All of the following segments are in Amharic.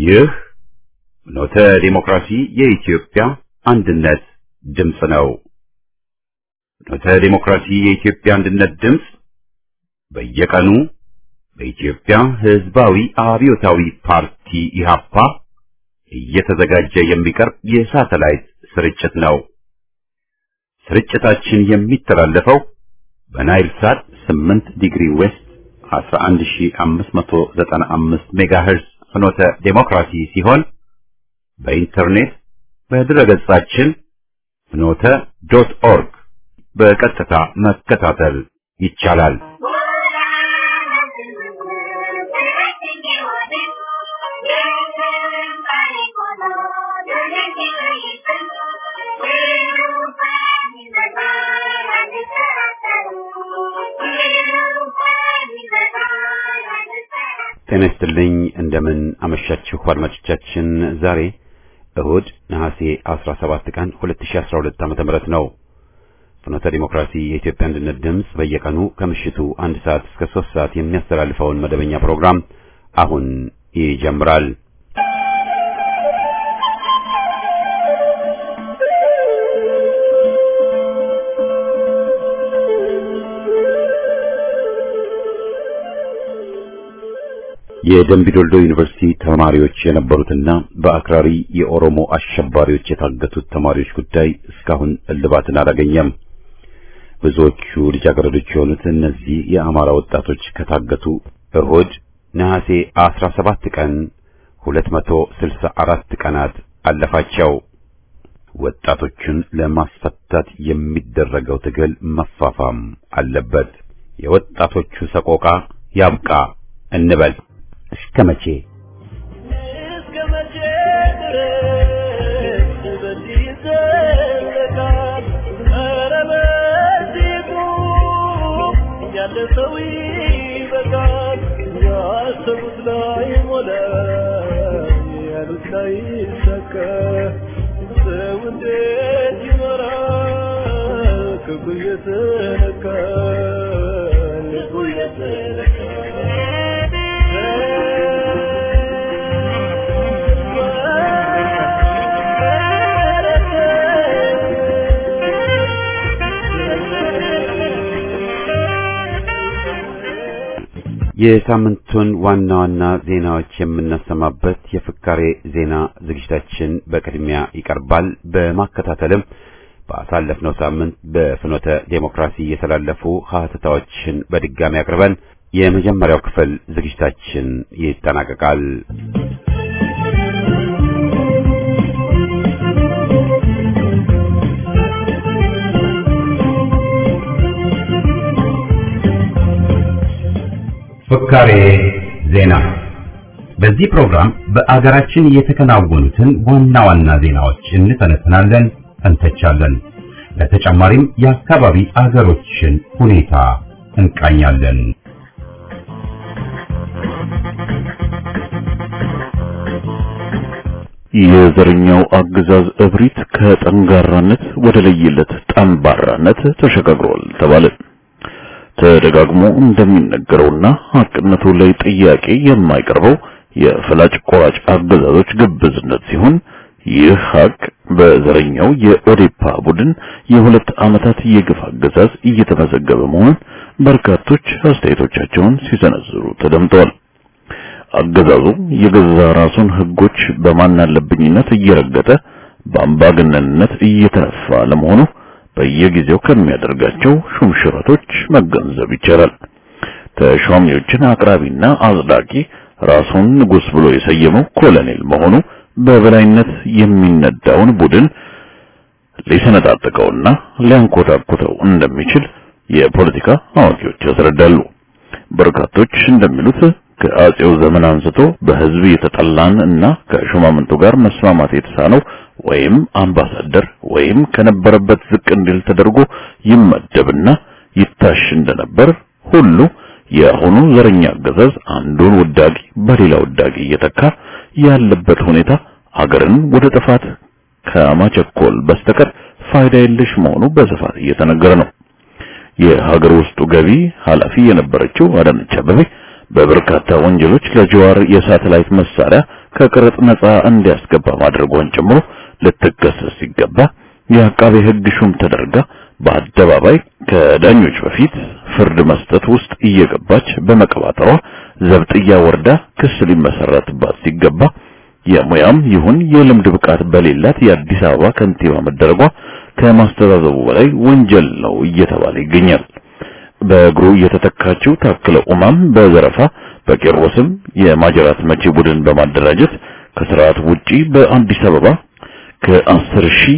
ይህ ኖተ ዲሞክራሲ የኢትዮጵያ አንድነት ድምፅ ነው። ኖተ ዲሞክራሲ የኢትዮጵያ አንድነት ድምፅ በየቀኑ በኢትዮጵያ ሕዝባዊ አብዮታዊ ፓርቲ ኢህአፓ እየተዘጋጀ የሚቀርብ የሳተላይት ስርጭት ነው። ስርጭታችን የሚተላለፈው በናይል ሳት 8 ዲግሪ ዌስት 11595 ሜጋሄርዝ ፍኖተ ዴሞክራሲ ሲሆን በኢንተርኔት በድረገጻችን ፍኖተ ዶት ኦርግ በቀጥታ መከታተል ይቻላል። ጤና ይስጥልኝ። እንደምን አመሻችሁ አድማጮቻችን። ዛሬ እሁድ ነሐሴ 17 ቀን 2012 ዓ.ም ነው። ፍኖተ ዲሞክራሲ የኢትዮጵያ አንድነት ድምፅ በየቀኑ ከምሽቱ አንድ ሰዓት እስከ 3 ሰዓት የሚያስተላልፈውን መደበኛ ፕሮግራም አሁን ይጀምራል። የደምቢዶልዶ ዩኒቨርሲቲ ተማሪዎች የነበሩትና በአክራሪ የኦሮሞ አሸባሪዎች የታገቱት ተማሪዎች ጉዳይ እስካሁን እልባትን አላገኘም። ብዙዎቹ ልጃገረዶች የሆኑት እነዚህ የአማራ ወጣቶች ከታገቱ እሁድ ነሐሴ 17 ቀን 264 ቀናት አለፋቸው። ወጣቶቹን ለማስፈታት የሚደረገው ትግል መፋፋም አለበት። የወጣቶቹ ሰቆቃ ያብቃ እንበል። እስከ መቼ እስከ መቼ ድረስ በዚህ ይዘለቃል? ኧረ በዚሁ ያለ ሰው ይበቃል። ያሰቡት ላይ ሞላ፣ ያሉት ላይ ይሳካ። ሰው እንዴት ይኖራል? ክፉ እየተነካ ልቡ እየተነካ የሳምንቱን ዋና ዋና ዜናዎች የምናሰማበት የፍካሬ ዜና ዝግጅታችን በቅድሚያ ይቀርባል። በማከታተልም ባሳለፍነው ሳምንት በፍኖተ ዴሞክራሲ የተላለፉ ሀተታዎችን በድጋሚ አቅርበን የመጀመሪያው ክፍል ዝግጅታችን ይጠናቀቃል። ፍካሬ ዜና። በዚህ ፕሮግራም በአገራችን የተከናወኑትን ዋና ዋና ዜናዎች እንተነትናለን፣ እንተቻለን። በተጨማሪም የአካባቢ አገሮችን ሁኔታ እንቃኛለን። የዘረኛው አገዛዝ እብሪት ከጠንጋራነት ወደ ለየለት ጠንባራነት ተሸጋግሯል ተባለ። ተደጋግሞ እንደሚነገረውና ሀቅነቱ ላይ ጥያቄ የማይቀርበው የፈላጭ ቆራጭ አገዛዞች ግብዝነት ሲሆን ይህ ሀቅ በዘረኛው የኦዴፓ ቡድን የሁለት ዓመታት የግፍ አገዛዝ እየተመዘገበ መሆኑን በርካቶች አስተያየቶቻቸውን ሲሰነዝሩ ተደምጠዋል። አገዛዙ የገዛ ራሱን ህጎች በማናለብኝነት እየረገጠ በአምባገነንነት እየተነፋ ለመሆኑ በየጊዜው ከሚያደርጋቸው ሹምሽረቶች መገንዘብ ይቻላል። ተሿሚዎችን አቅራቢና አጽዳቂ ራሱን ንጉስ ብሎ የሰየመው ኮሎኔል መሆኑ በበላይነት የሚነዳውን ቡድን ሊሰነጣጥቀውና ሊያንኮታኩተው እንደሚችል የፖለቲካ አዋቂዎች ያስረዳሉ። በርካቶች እንደሚሉት ከአጼው ዘመን አንስቶ በህዝብ የተጠላን እና ከሹማምንቱ ጋር መስማማት የተሳነው ወይም አምባሳደር ወይም ከነበረበት ዝቅ እንዲል ተደርጎ ይመደብና ይታሽ እንደነበር ሁሉ የአሁኑ ዘረኛ አገዛዝ አንዱን ውዳቂ በሌላ ውዳቂ እየተካ ያለበት ሁኔታ አገርን ወደ ጥፋት ከማቸኮል በስተቀር ፋይዳ የለሽ መሆኑ በስፋት እየተነገረ ነው። የሀገር ውስጡ ገቢ ኃላፊ የነበረችው አዳነች አቤቤ በበርካታ ወንጀሎች ለጀዋር የሳተላይት መሳሪያ ከቀረጥ ነፃ እንዲያስገባ ማድረጓን ጨምሮ ልትከሰስ ሲገባ የአቃቤ ሕግ ሹም ተደርጋ በአደባባይ ከዳኞች በፊት ፍርድ መስጠት ውስጥ እየገባች በመቀባጠሯ ዘብጥያ ወርዳ ክስ ሊመሰረትባት ሲገባ የሙያም ይሁን የልምድ ብቃት በሌላት የአዲስ አበባ ከንቲባ መደረጓ ከማስተዛዘቡ በላይ ወንጀል ነው እየተባለ ይገኛል። በእግሩ የተተካችው ታክለ ኡማም በዘረፋ በቄሮስም የማጀራት መቺ ቡድን በማደራጀት ከስርዓት ውጪ በአዲስ አበባ ከ10 ሺህ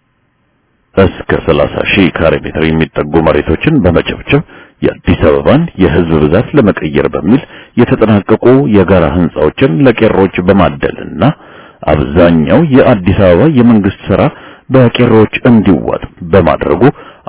እስከ 30 ሺህ ካሬ ሜትር የሚጠጉ መሬቶችን በመጨብጨብ የአዲስ አበባን የህዝብ ብዛት ለመቀየር በሚል የተጠናቀቁ የጋራ ህንጻዎችን ለቄሮች በማደልና አብዛኛው የአዲስ አበባ የመንግስት ስራ በቄሮች እንዲዋጥ በማድረጉ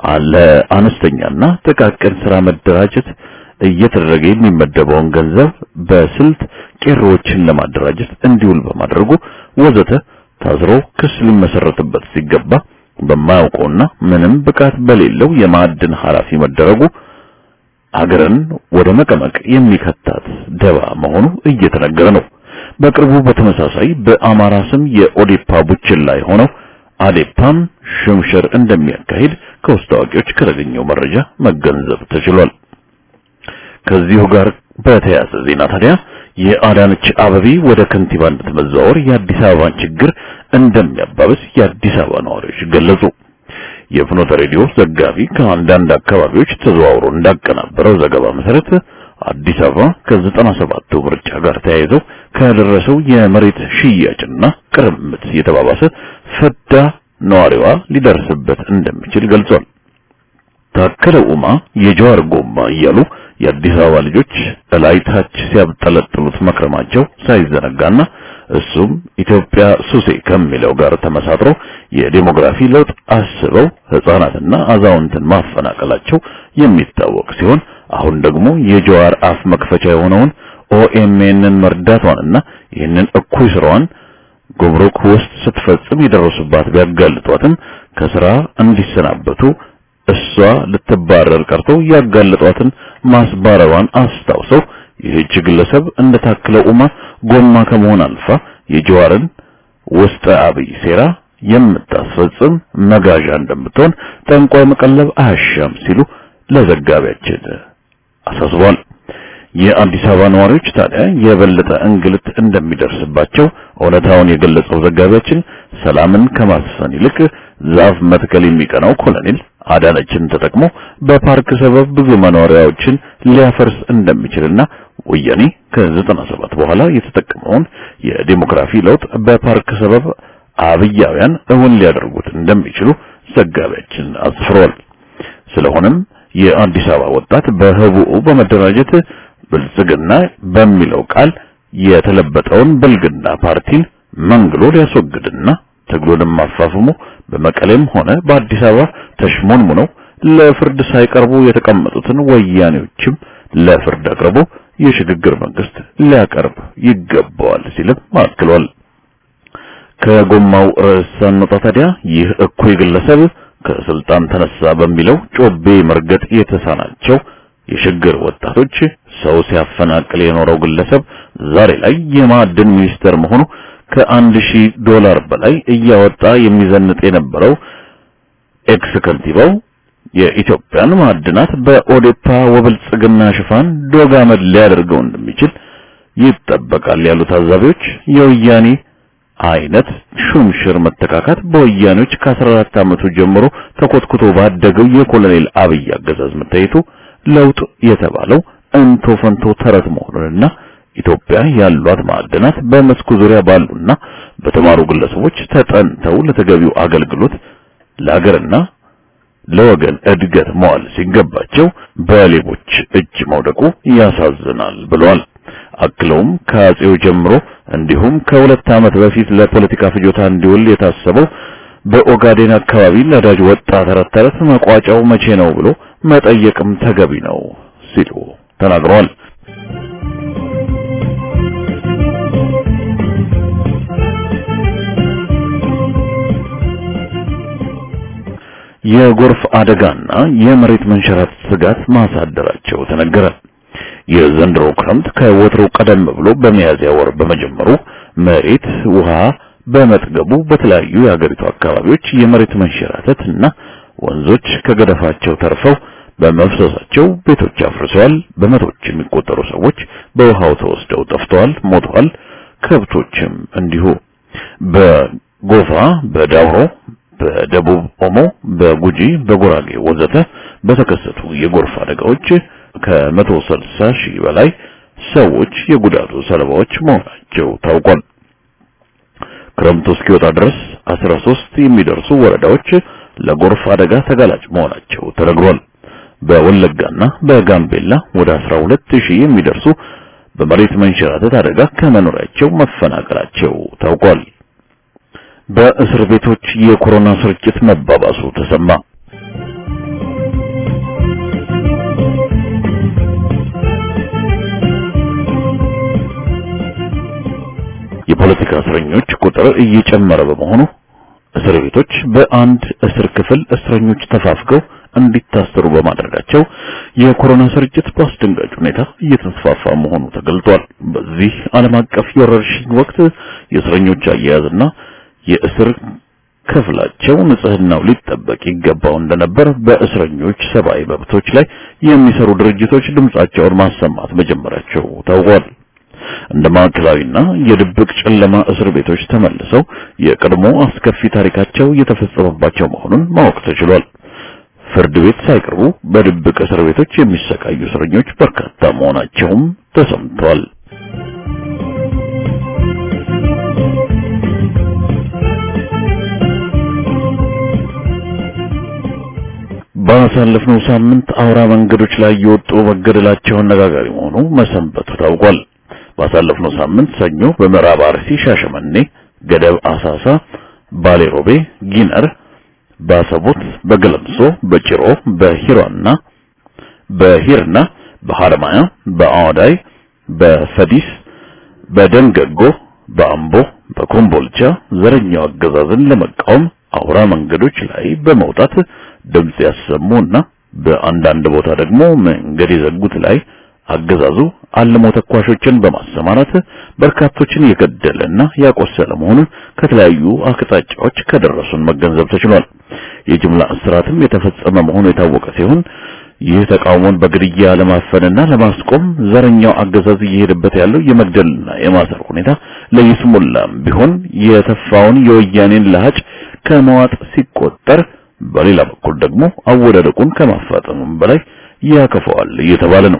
ለአነስተኛና ጥቃቅን ስራ መደራጀት እየተደረገ የሚመደበውን ገንዘብ በስልት ቄሮዎችን ለማደራጀት እንዲውል በማድረጉ ወዘተ ታዝሮ ክስ ሊመሰረትበት ሲገባ በማያውቀውና ምንም ብቃት በሌለው የማዕድን ኃላፊ መደረጉ አገርን ወደ መቀመቅ የሚከታት ደባ መሆኑ እየተነገረ ነው። በቅርቡ በተመሳሳይ በአማራ ስም የኦዴፓ ቡችን ላይ ሆነው አዴፓም ሽምሽር እንደሚያካሂድ ከውስጥ አዋቂዎች ከተገኘው መረጃ መገንዘብ ተችሏል። ከዚሁ ጋር በተያያዘ ዜና ታዲያ የአዳነች አበቤ ወደ ከንቲባነት መዛወር የአዲስ አበባን ችግር እንደሚያባብስ የአዲስ አበባ ነዋሪዎች ገለጹ። የፍኖተ ሬዲዮ ዘጋቢ ከአንዳንድ አካባቢዎች ተዘዋውሮ እንዳቀናበረው ዘገባ መሰረት አዲስ አበባ ከዘጠና ሰባቱ ምርጫ ጋር ተያይዘው ከደረሰው የመሬት ሽያጭና ቅርምት የተባባሰ ፈዳ ነዋሪዋ ሊደርስበት እንደሚችል ገልጿል። ታከለ ኡማ የጀዋር ጎማ እያሉ የአዲስ አበባ ልጆች እላይ ታች ሲያብጠለጥሉት መክረማቸው ሳይዘነጋና እሱም ኢትዮጵያ ሱሴ ከሚለው ጋር ተመሳጥሮ የዴሞግራፊ ለውጥ አስበው ሕፃናትና አዛውንትን ማፈናቀላቸው የሚታወቅ ሲሆን አሁን ደግሞ የጀዋር አፍ መክፈቻ የሆነውን ኦኤምኤንን መርዳቷንና ይህንን እኩይ ስራዋን ጉምሩክ ውስጥ ስትፈጽም የደረሱባት ቢያጋልጧትም ከስራ እንዲሰናበቱ እሷ ልትባረር ቀርቶ ያጋለጧትን ማስባረሯን አስታውሰው ይህች ግለሰብ እንደታክለው ኡማ ጎማ ከመሆን አልፋ የጀዋርን ውስጠ አብይ ሴራ የምታስፈጽም መጋዣ እንደምትሆን ጠንቋይ መቀለብ አያሻም ሲሉ ለዘጋቢያችን አሳስቧል። የአዲስ አበባ ነዋሪዎች ታዲያ የበለጠ እንግልት እንደሚደርስባቸው እውነታውን የገለጸው ዘጋቢያችን ሰላምን ከማስፈን ይልቅ ዛፍ መትከል የሚቀናው ኮሎኔል አዳነችን ተጠቅሞ በፓርክ ሰበብ ብዙ መኖሪያዎችን ሊያፈርስ እንደሚችልና ወያኔ ከ97 በኋላ የተጠቀመውን የዲሞክራሲ ለውጥ በፓርክ ሰበብ አብያውያን እውን ሊያደርጉት እንደሚችሉ ዘጋቢያችን አስፍሯል። ስለሆነም የአዲስ አበባ ወጣት በህቡዕ በመደራጀት ብልጽግና በሚለው ቃል የተለበጠውን ብልግና ፓርቲን መንግሎ ሊያስወግድና ትግሉንም አፋፍሞ በመቀሌም ሆነ በአዲስ አበባ ተሽሞንሙነው ለፍርድ ሳይቀርቡ የተቀመጡትን ወያኔዎችም ለፍርድ አቅርቦ የሽግግር መንግስት ሊያቀርብ ይገባዋል ሲልም አክሏል። ከጎማው ርዕስ ሳንወጣ ታዲያ ይህ እኩይ ግለሰብ ከስልጣን ተነሳ በሚለው ጮቤ መርገጥ የተሳናቸው የሽግግር ወጣቶች ሰው ሲያፈናቅል የኖረው ግለሰብ ዛሬ ላይ የማዕድን ሚኒስተር መሆኑ ከአንድ ሺህ ዶላር በላይ እያወጣ የሚዘንጥ የነበረው ኤክስ ከንቲባው የኢትዮጵያን ማዕድናት በኦዴፓ ወብልጽግና ሽፋን ዶጋመድ ሊያደርገው እንደሚችል ይጠበቃል ያሉ ታዛቢዎች የወያኔ አይነት ሹምሽር መተካካት በወያኔዎች ከ14 ዓመቱ ጀምሮ ተኮትኩቶ ባደገው የኮሎኔል አብይ አገዛዝ መታየቱ ለውጥ የተባለው እንቶ ፈንቶ ተረት መሆኑንና ኢትዮጵያ ያሏት ማዕድናት በመስኩ ዙሪያ ባሉና በተማሩ ግለሰቦች ተጠንተው ለተገቢው አገልግሎት ለሀገርና ለወገን እድገት መዋል ሲገባቸው በሌቦች እጅ መውደቁ ያሳዝናል ብለዋል። አክለውም ከአጼው ጀምሮ እንዲሁም ከሁለት ዓመት በፊት ለፖለቲካ ፍጆታ እንዲውል የታሰበው በኦጋዴን አካባቢ ነዳጅ ወጣ ተረት ተረት መቋጫው መቼ ነው ብሎ መጠየቅም ተገቢ ነው ሲሉ ተናግረዋል። የጎርፍ አደጋና የመሬት መንሸራተት ስጋት ማሳደራቸው ተነገረ። የዘንድሮ ክረምት ከወትሮው ቀደም ብሎ በሚያዝያ ወር በመጀመሩ መሬት ውሃ በመጥገቡ በተለያዩ የሀገሪቱ አካባቢዎች የመሬት መንሸራተት እና ወንዞች ከገደፋቸው ተርፈው በመፍሰሳቸው ቤቶች አፍርሰዋል። በመቶዎች የሚቆጠሩ ሰዎች በውሃው ተወስደው ጠፍተዋል፣ ሞተዋል። ከብቶችም እንዲሁ በጎፋ፣ በዳውሮ፣ በደቡብ ኦሞ፣ በጉጂ፣ በጉራጌ ወዘተ በተከሰቱ የጎርፍ አደጋዎች ከመቶ ስልሳ ሺህ በላይ ሰዎች የጉዳቱ ሰለባዎች መሆናቸው ታውቋል። ክረምቱ እስኪወጣ ድረስ 13 የሚደርሱ ወረዳዎች ለጎርፍ አደጋ ተጋላጭ መሆናቸው ተነግሯል። በወለጋና በጋምቤላ ወደ 12 ሺህ የሚደርሱ በመሬት መንሸራተት አደጋ ከመኖሪያቸው መፈናቀላቸው ታውቋል። በእስር ቤቶች የኮሮና ስርጭት መባባሱ ተሰማ። የፖለቲካ እስረኞች ቁጥር እየጨመረ በመሆኑ እስር ቤቶች በአንድ እስር ክፍል እስረኞች ተፋፍገው እንዲታሰሩ በማድረጋቸው የኮሮና ስርጭት በአስደንጋጭ ሁኔታ እየተስፋፋ መሆኑ ተገልጧል። በዚህ ዓለም አቀፍ የወረርሽኝ ወቅት የእስረኞች አያያዝና የእስር ክፍላቸው ንጽህናው ሊጠበቅ ይገባው እንደነበር በእስረኞች ሰብአዊ መብቶች ላይ የሚሰሩ ድርጅቶች ድምጻቸውን ማሰማት መጀመራቸው ታውቋል። እንደ ማዕከላዊና የድብቅ ጨለማ እስር ቤቶች ተመልሰው የቀድሞ አስከፊ ታሪካቸው የተፈጸመባቸው መሆኑን ማወቅ ተችሏል። ፍርድ ቤት ሳይቀርቡ በድብቅ እስር ቤቶች የሚሰቃዩ እስረኞች በርካታ መሆናቸውም ተሰምቷል። ባሳለፍነው ሳምንት አውራ መንገዶች ላይ የወጡ መገደላቸው አነጋጋሪ መሆኑ መሰንበቱ ታውቋል። ባሳለፍነው ሳምንት ሰኞ በምዕራብ አርሲ ሻሸመኔ፣ ገደብ አሳሳ፣ ባሌሮቤ፣ ጊነር፣ ባሰቦት፣ በገለምሶ፣ በጭሮ፣ በሂራና በሂርና፣ በሐረማያ፣ በአዋዳይ፣ በፈዲስ፣ በደንገጎ፣ በአምቦ፣ በኮምቦልቻ ዘረኛው አገዛዝን ለመቃወም አውራ መንገዶች ላይ በመውጣት ድምጽ ያሰሙና በአንዳንድ ቦታ ደግሞ መንገድ የዘጉት ላይ አገዛዙ አልሞ ተኳሾችን በማሰማራት በርካቶችን የገደለና ያቆሰለ መሆኑን ከተለያዩ አቅጣጫዎች ከደረሱን መገንዘብ ተችሏል። የጅምላ እስራትም የተፈጸመ መሆኑ የታወቀ ሲሆን ይህ ተቃውሞን በግድያ ለማፈንና ለማስቆም ዘረኛው አገዛዝ እየሄደበት ያለው የመግደልና የማሰር ሁኔታ ለይስሙላም ቢሆን የተፋውን የወያኔን ለሃጭ ከመዋጥ ሲቆጠር በሌላ በኩል ደግሞ አወዳደቁን ከማፋጠኑም በላይ ያከፈዋል እየተባለ ነው።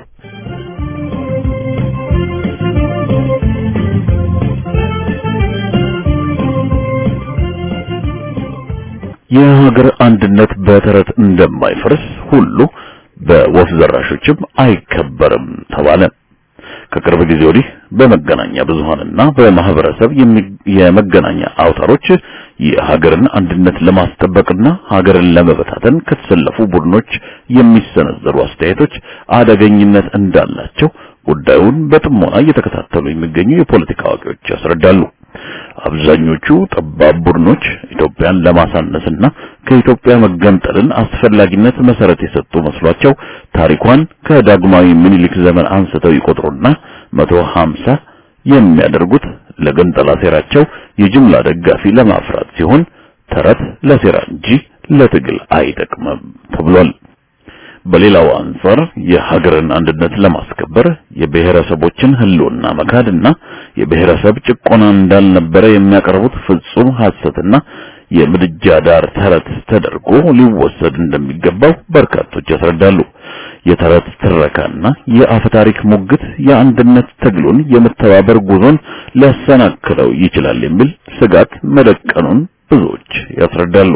የሀገር አንድነት በተረት እንደማይፈርስ ሁሉ በወፍ ዘራሾችም አይከበርም ተባለ። ከቅርብ ጊዜ ወዲህ በመገናኛ ብዙሃንና በማህበረሰብ የመገናኛ አውታሮች የሀገርን አንድነት ለማስጠበቅና ሀገርን ለመበታተን ከተሰለፉ ቡድኖች የሚሰነዘሩ አስተያየቶች አደገኝነት እንዳላቸው ጉዳዩን በጥሞና እየተከታተሉ የሚገኙ የፖለቲካ አዋቂዎች ያስረዳሉ። አብዛኞቹ ጠባብ ቡድኖች ኢትዮጵያን ለማሳነስና ከኢትዮጵያ መገንጠልን አስፈላጊነት መሰረት የሰጡ መስሏቸው ታሪኳን ከዳግማዊ ምኒልክ ዘመን አንስተው ይቆጥሩና መቶ ሀምሳ የሚያደርጉት ለገንጠላ ሴራቸው የጅምላ ደጋፊ ለማፍራት ሲሆን ተረት ለሴራ እንጂ ለትግል አይጠቅምም ተብሏል። በሌላው አንጻር የሀገርን አንድነት ለማስከበር የብሔረሰቦችን ሕልውና መካድና የብሔረሰብ ጭቆና እንዳልነበረ የሚያቀርቡት ፍጹም ሐሰትና የምድጃ ዳር ተረት ተደርጎ ሊወሰድ እንደሚገባው በርካቶች ያስረዳሉ። የተረት ትረካና የአፈ ታሪክ ሙግት የአንድነት ትግሉን የመተባበር ጉዞን ሊያሰናክለው ይችላል የሚል ስጋት መደቀኑን ብዙዎች ያስረዳሉ።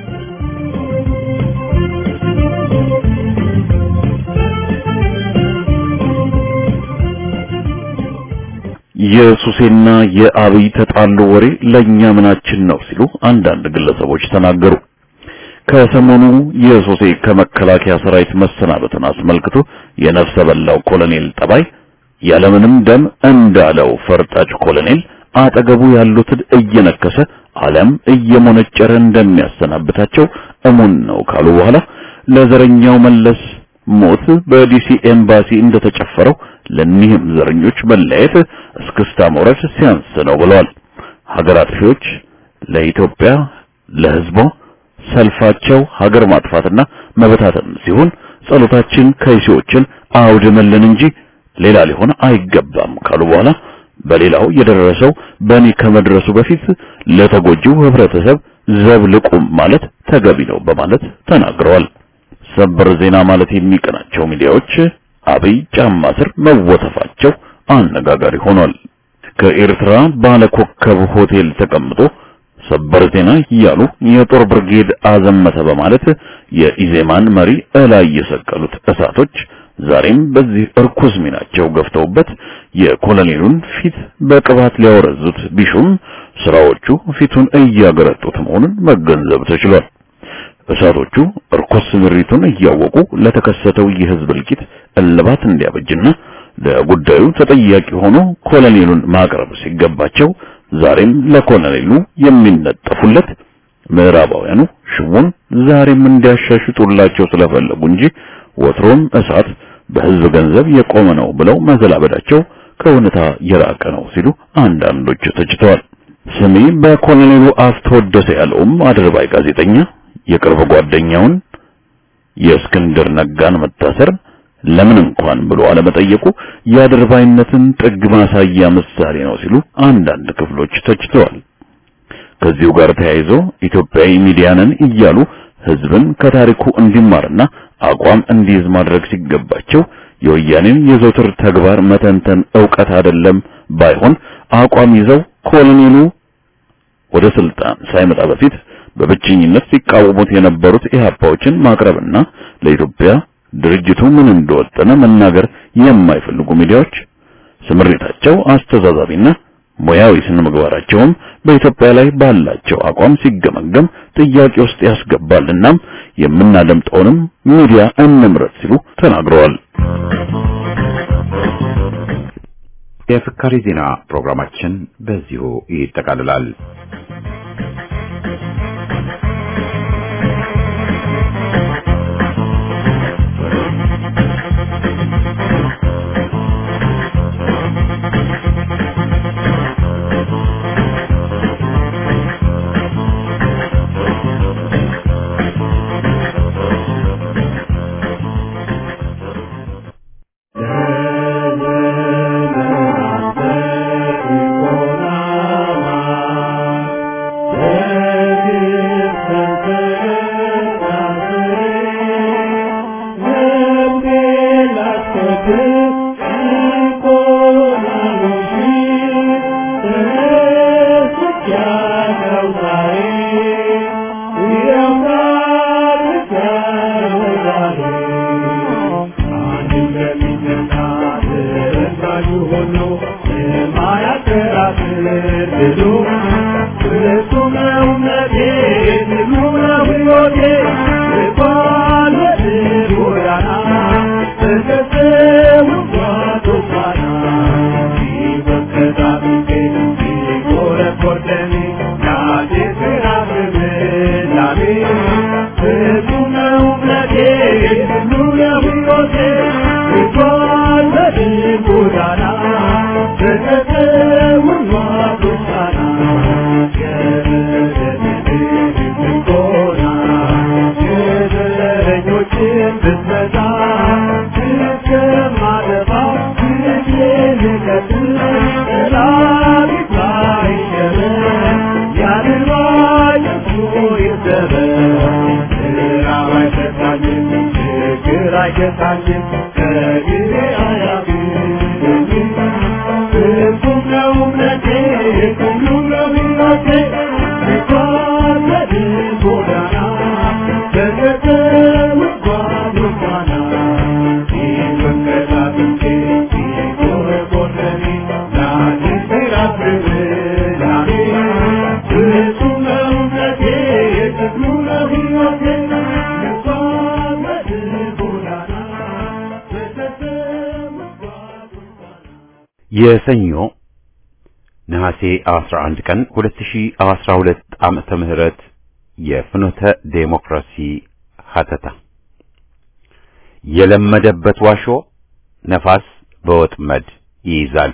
የሱሴና የአብይ ተጣሉ ወሬ ለኛ ምናችን ነው ሲሉ አንዳንድ ግለሰቦች ተናገሩ። ከሰሞኑ የሱሴ ከመከላከያ ሰራዊት መሰናበትን አስመልክቶ የነፍሰ በላው ኮሎኔል ጠባይ ያለምንም ደም እንዳለው ፈርጣጭ ኮሎኔል አጠገቡ ያሉትን እየነከሰ ዓለም እየሞነጨረ እንደሚያሰናብታቸው እሙን ነው ካሉ በኋላ ለዘረኛው መለስ ሞት በዲሲ ኤምባሲ እንደተጨፈረው ለኒህም ዘረኞች መለየት እስክስታ መውረድ ሲያንስ ነው ብለዋል። ሀገር አጥፊዎች ለኢትዮጵያ ለሕዝቧ ሰልፋቸው ሀገር ማጥፋትና መበታተን ሲሆን ጸሎታችን ከይሲዎችን አውድምልን እንጂ ሌላ ሊሆን አይገባም ካሉ በኋላ በሌላው የደረሰው በእኔ ከመድረሱ በፊት ለተጎጂው ህብረተሰብ ዘብ ልቁም ማለት ተገቢ ነው በማለት ተናግረዋል። ሰበር ዜና ማለት የሚቀናቸው ሚዲያዎች አብይ ጫማ ስር መወተፋቸው አነጋጋሪ ሆኗል። ከኤርትራ ባለኮከብ ሆቴል ተቀምጦ ሰበር ዜና እያሉ የጦር ብርጌድ አዘመተ በማለት የኢዜማን መሪ እላይ የሰቀሉት እሳቶች ዛሬም በዚህ እርኩስ ሚናቸው ገፍተውበት የኮሎኔሉን ፊት በቅባት ሊያወረዙት ቢሹም ስራዎቹ ፊቱን እያገረጡት መሆኑን መገንዘብ ተችሏል። እሳቶቹ እርኩስ ምሪቱን እያወቁ ለተከሰተው የህዝብ እልቂት እልባት እንዲያበጅና ለጉዳዩ ተጠያቂ ሆኖ ኮሎኔሉን ማቅረብ ሲገባቸው ዛሬም ለኮሎኔሉ የሚነጠፉለት ምዕራባውያኑ ሽሙን ዛሬም እንዲያሻሽጡላቸው ስለፈለጉ እንጂ ወትሮም እሳት በህዝብ ገንዘብ የቆመ ነው ብለው መዘላበዳቸው ከእውነታ የራቀ ነው ሲሉ አንዳንዶች ተችተዋል። ስሜ በኮሎኔሉ አፍ ተወደሰ ያለውም አድርባይ ጋዜጠኛ የቅርብ ጓደኛውን የእስክንድር ነጋን መታሰር ለምን እንኳን ብሎ አለመጠየቁ የአድርባይነትን ጥግ ማሳያ ምሳሌ ነው ሲሉ አንዳንድ ክፍሎች ተችተዋል። ከዚሁ ጋር ተያይዞ ኢትዮጵያዊ ሚዲያንን እያሉ ህዝብን ከታሪኩ እንዲማርና አቋም እንዲይዝ ማድረግ ሲገባቸው የወያኔን የዘውትር ተግባር መተንተን ዕውቀት አይደለም ባይሆን አቋም ይዘው ኮሎኔሉ ወደ ስልጣን ሳይመጣ በፊት በብቸኝነት ሲቃወሙት የነበሩት ኢህአፓዎችን ማቅረብና ለኢትዮጵያ ድርጅቱ ምን እንደወጠነ መናገር የማይፈልጉ ሚዲያዎች ስምሪታቸው አስተዛዛቢና ሙያዊ ስነ ምግባራቸውም በኢትዮጵያ ላይ ባላቸው አቋም ሲገመገም ጥያቄ ውስጥ ያስገባልናም የምናደምጠውንም ሚዲያ እንምረጥ ሲሉ ተናግረዋል። የፍካሪ ዜና ፕሮግራማችን በዚሁ ይጠቃልላል። የሰኞ ነሐሴ 11 ቀን 2012 ዓመተ ምህረት የፍኖተ ዴሞክራሲ ሀተታ የለመደበት ዋሾ ነፋስ በወጥመድ ይይዛል።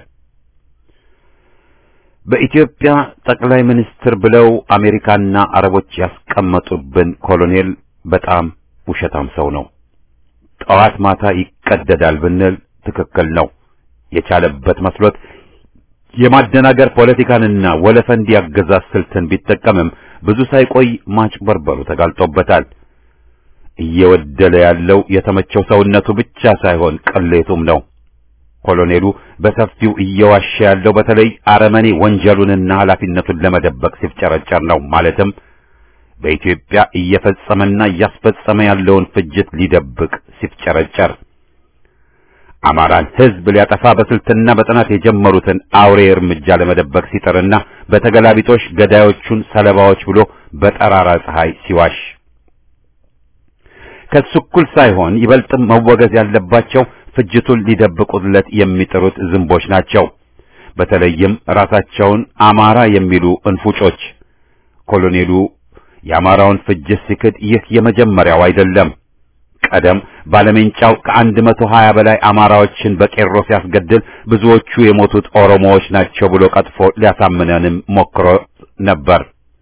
በኢትዮጵያ ጠቅላይ ሚኒስትር ብለው አሜሪካና አረቦች ያስቀመጡብን ኮሎኔል በጣም ውሸታም ሰው ነው። ጠዋት ማታ ይቀደዳል ብንል ትክክል ነው። የቻለበት መስሎት የማደናገር ፖለቲካንና ወለፈንዲ አገዛዝ ስልትን ቢጠቀምም ብዙ ሳይቆይ ማጭበርበሩ ተጋልጦበታል። እየወደለ ያለው የተመቸው ሰውነቱ ብቻ ሳይሆን ቅሌቱም ነው። ኮሎኔሉ በሰፊው እየዋሸ ያለው በተለይ አረመኔ ወንጀሉንና ኃላፊነቱን ለመደበቅ ሲፍጨረጨር ነው። ማለትም በኢትዮጵያ እየፈጸመና እያስፈጸመ ያለውን ፍጅት ሊደብቅ ሲፍጨረጨር አማራን ሕዝብ ሊያጠፋ በስልትና በጥናት የጀመሩትን አውሬ እርምጃ ለመደበቅ ሲጥርና በተገላቢጦሽ ገዳዮቹን ሰለባዎች ብሎ በጠራራ ፀሐይ ሲዋሽ ከሱ እኩል ሳይሆን ይበልጥም መወገዝ ያለባቸው ፍጅቱን ሊደብቁለት የሚጥሩት ዝንቦች ናቸው። በተለይም ራሳቸውን አማራ የሚሉ እንፉጮች። ኮሎኔሉ የአማራውን ፍጅት ሲክድ ይህ የመጀመሪያው አይደለም። ቀደም ባለሜንጫው ከአንድ መቶ ሀያ በላይ አማራዎችን በቄሮ ሲያስገድል ብዙዎቹ የሞቱት ኦሮሞዎች ናቸው ብሎ ቀጥፎ ሊያሳምነንም ሞክሮ ነበር።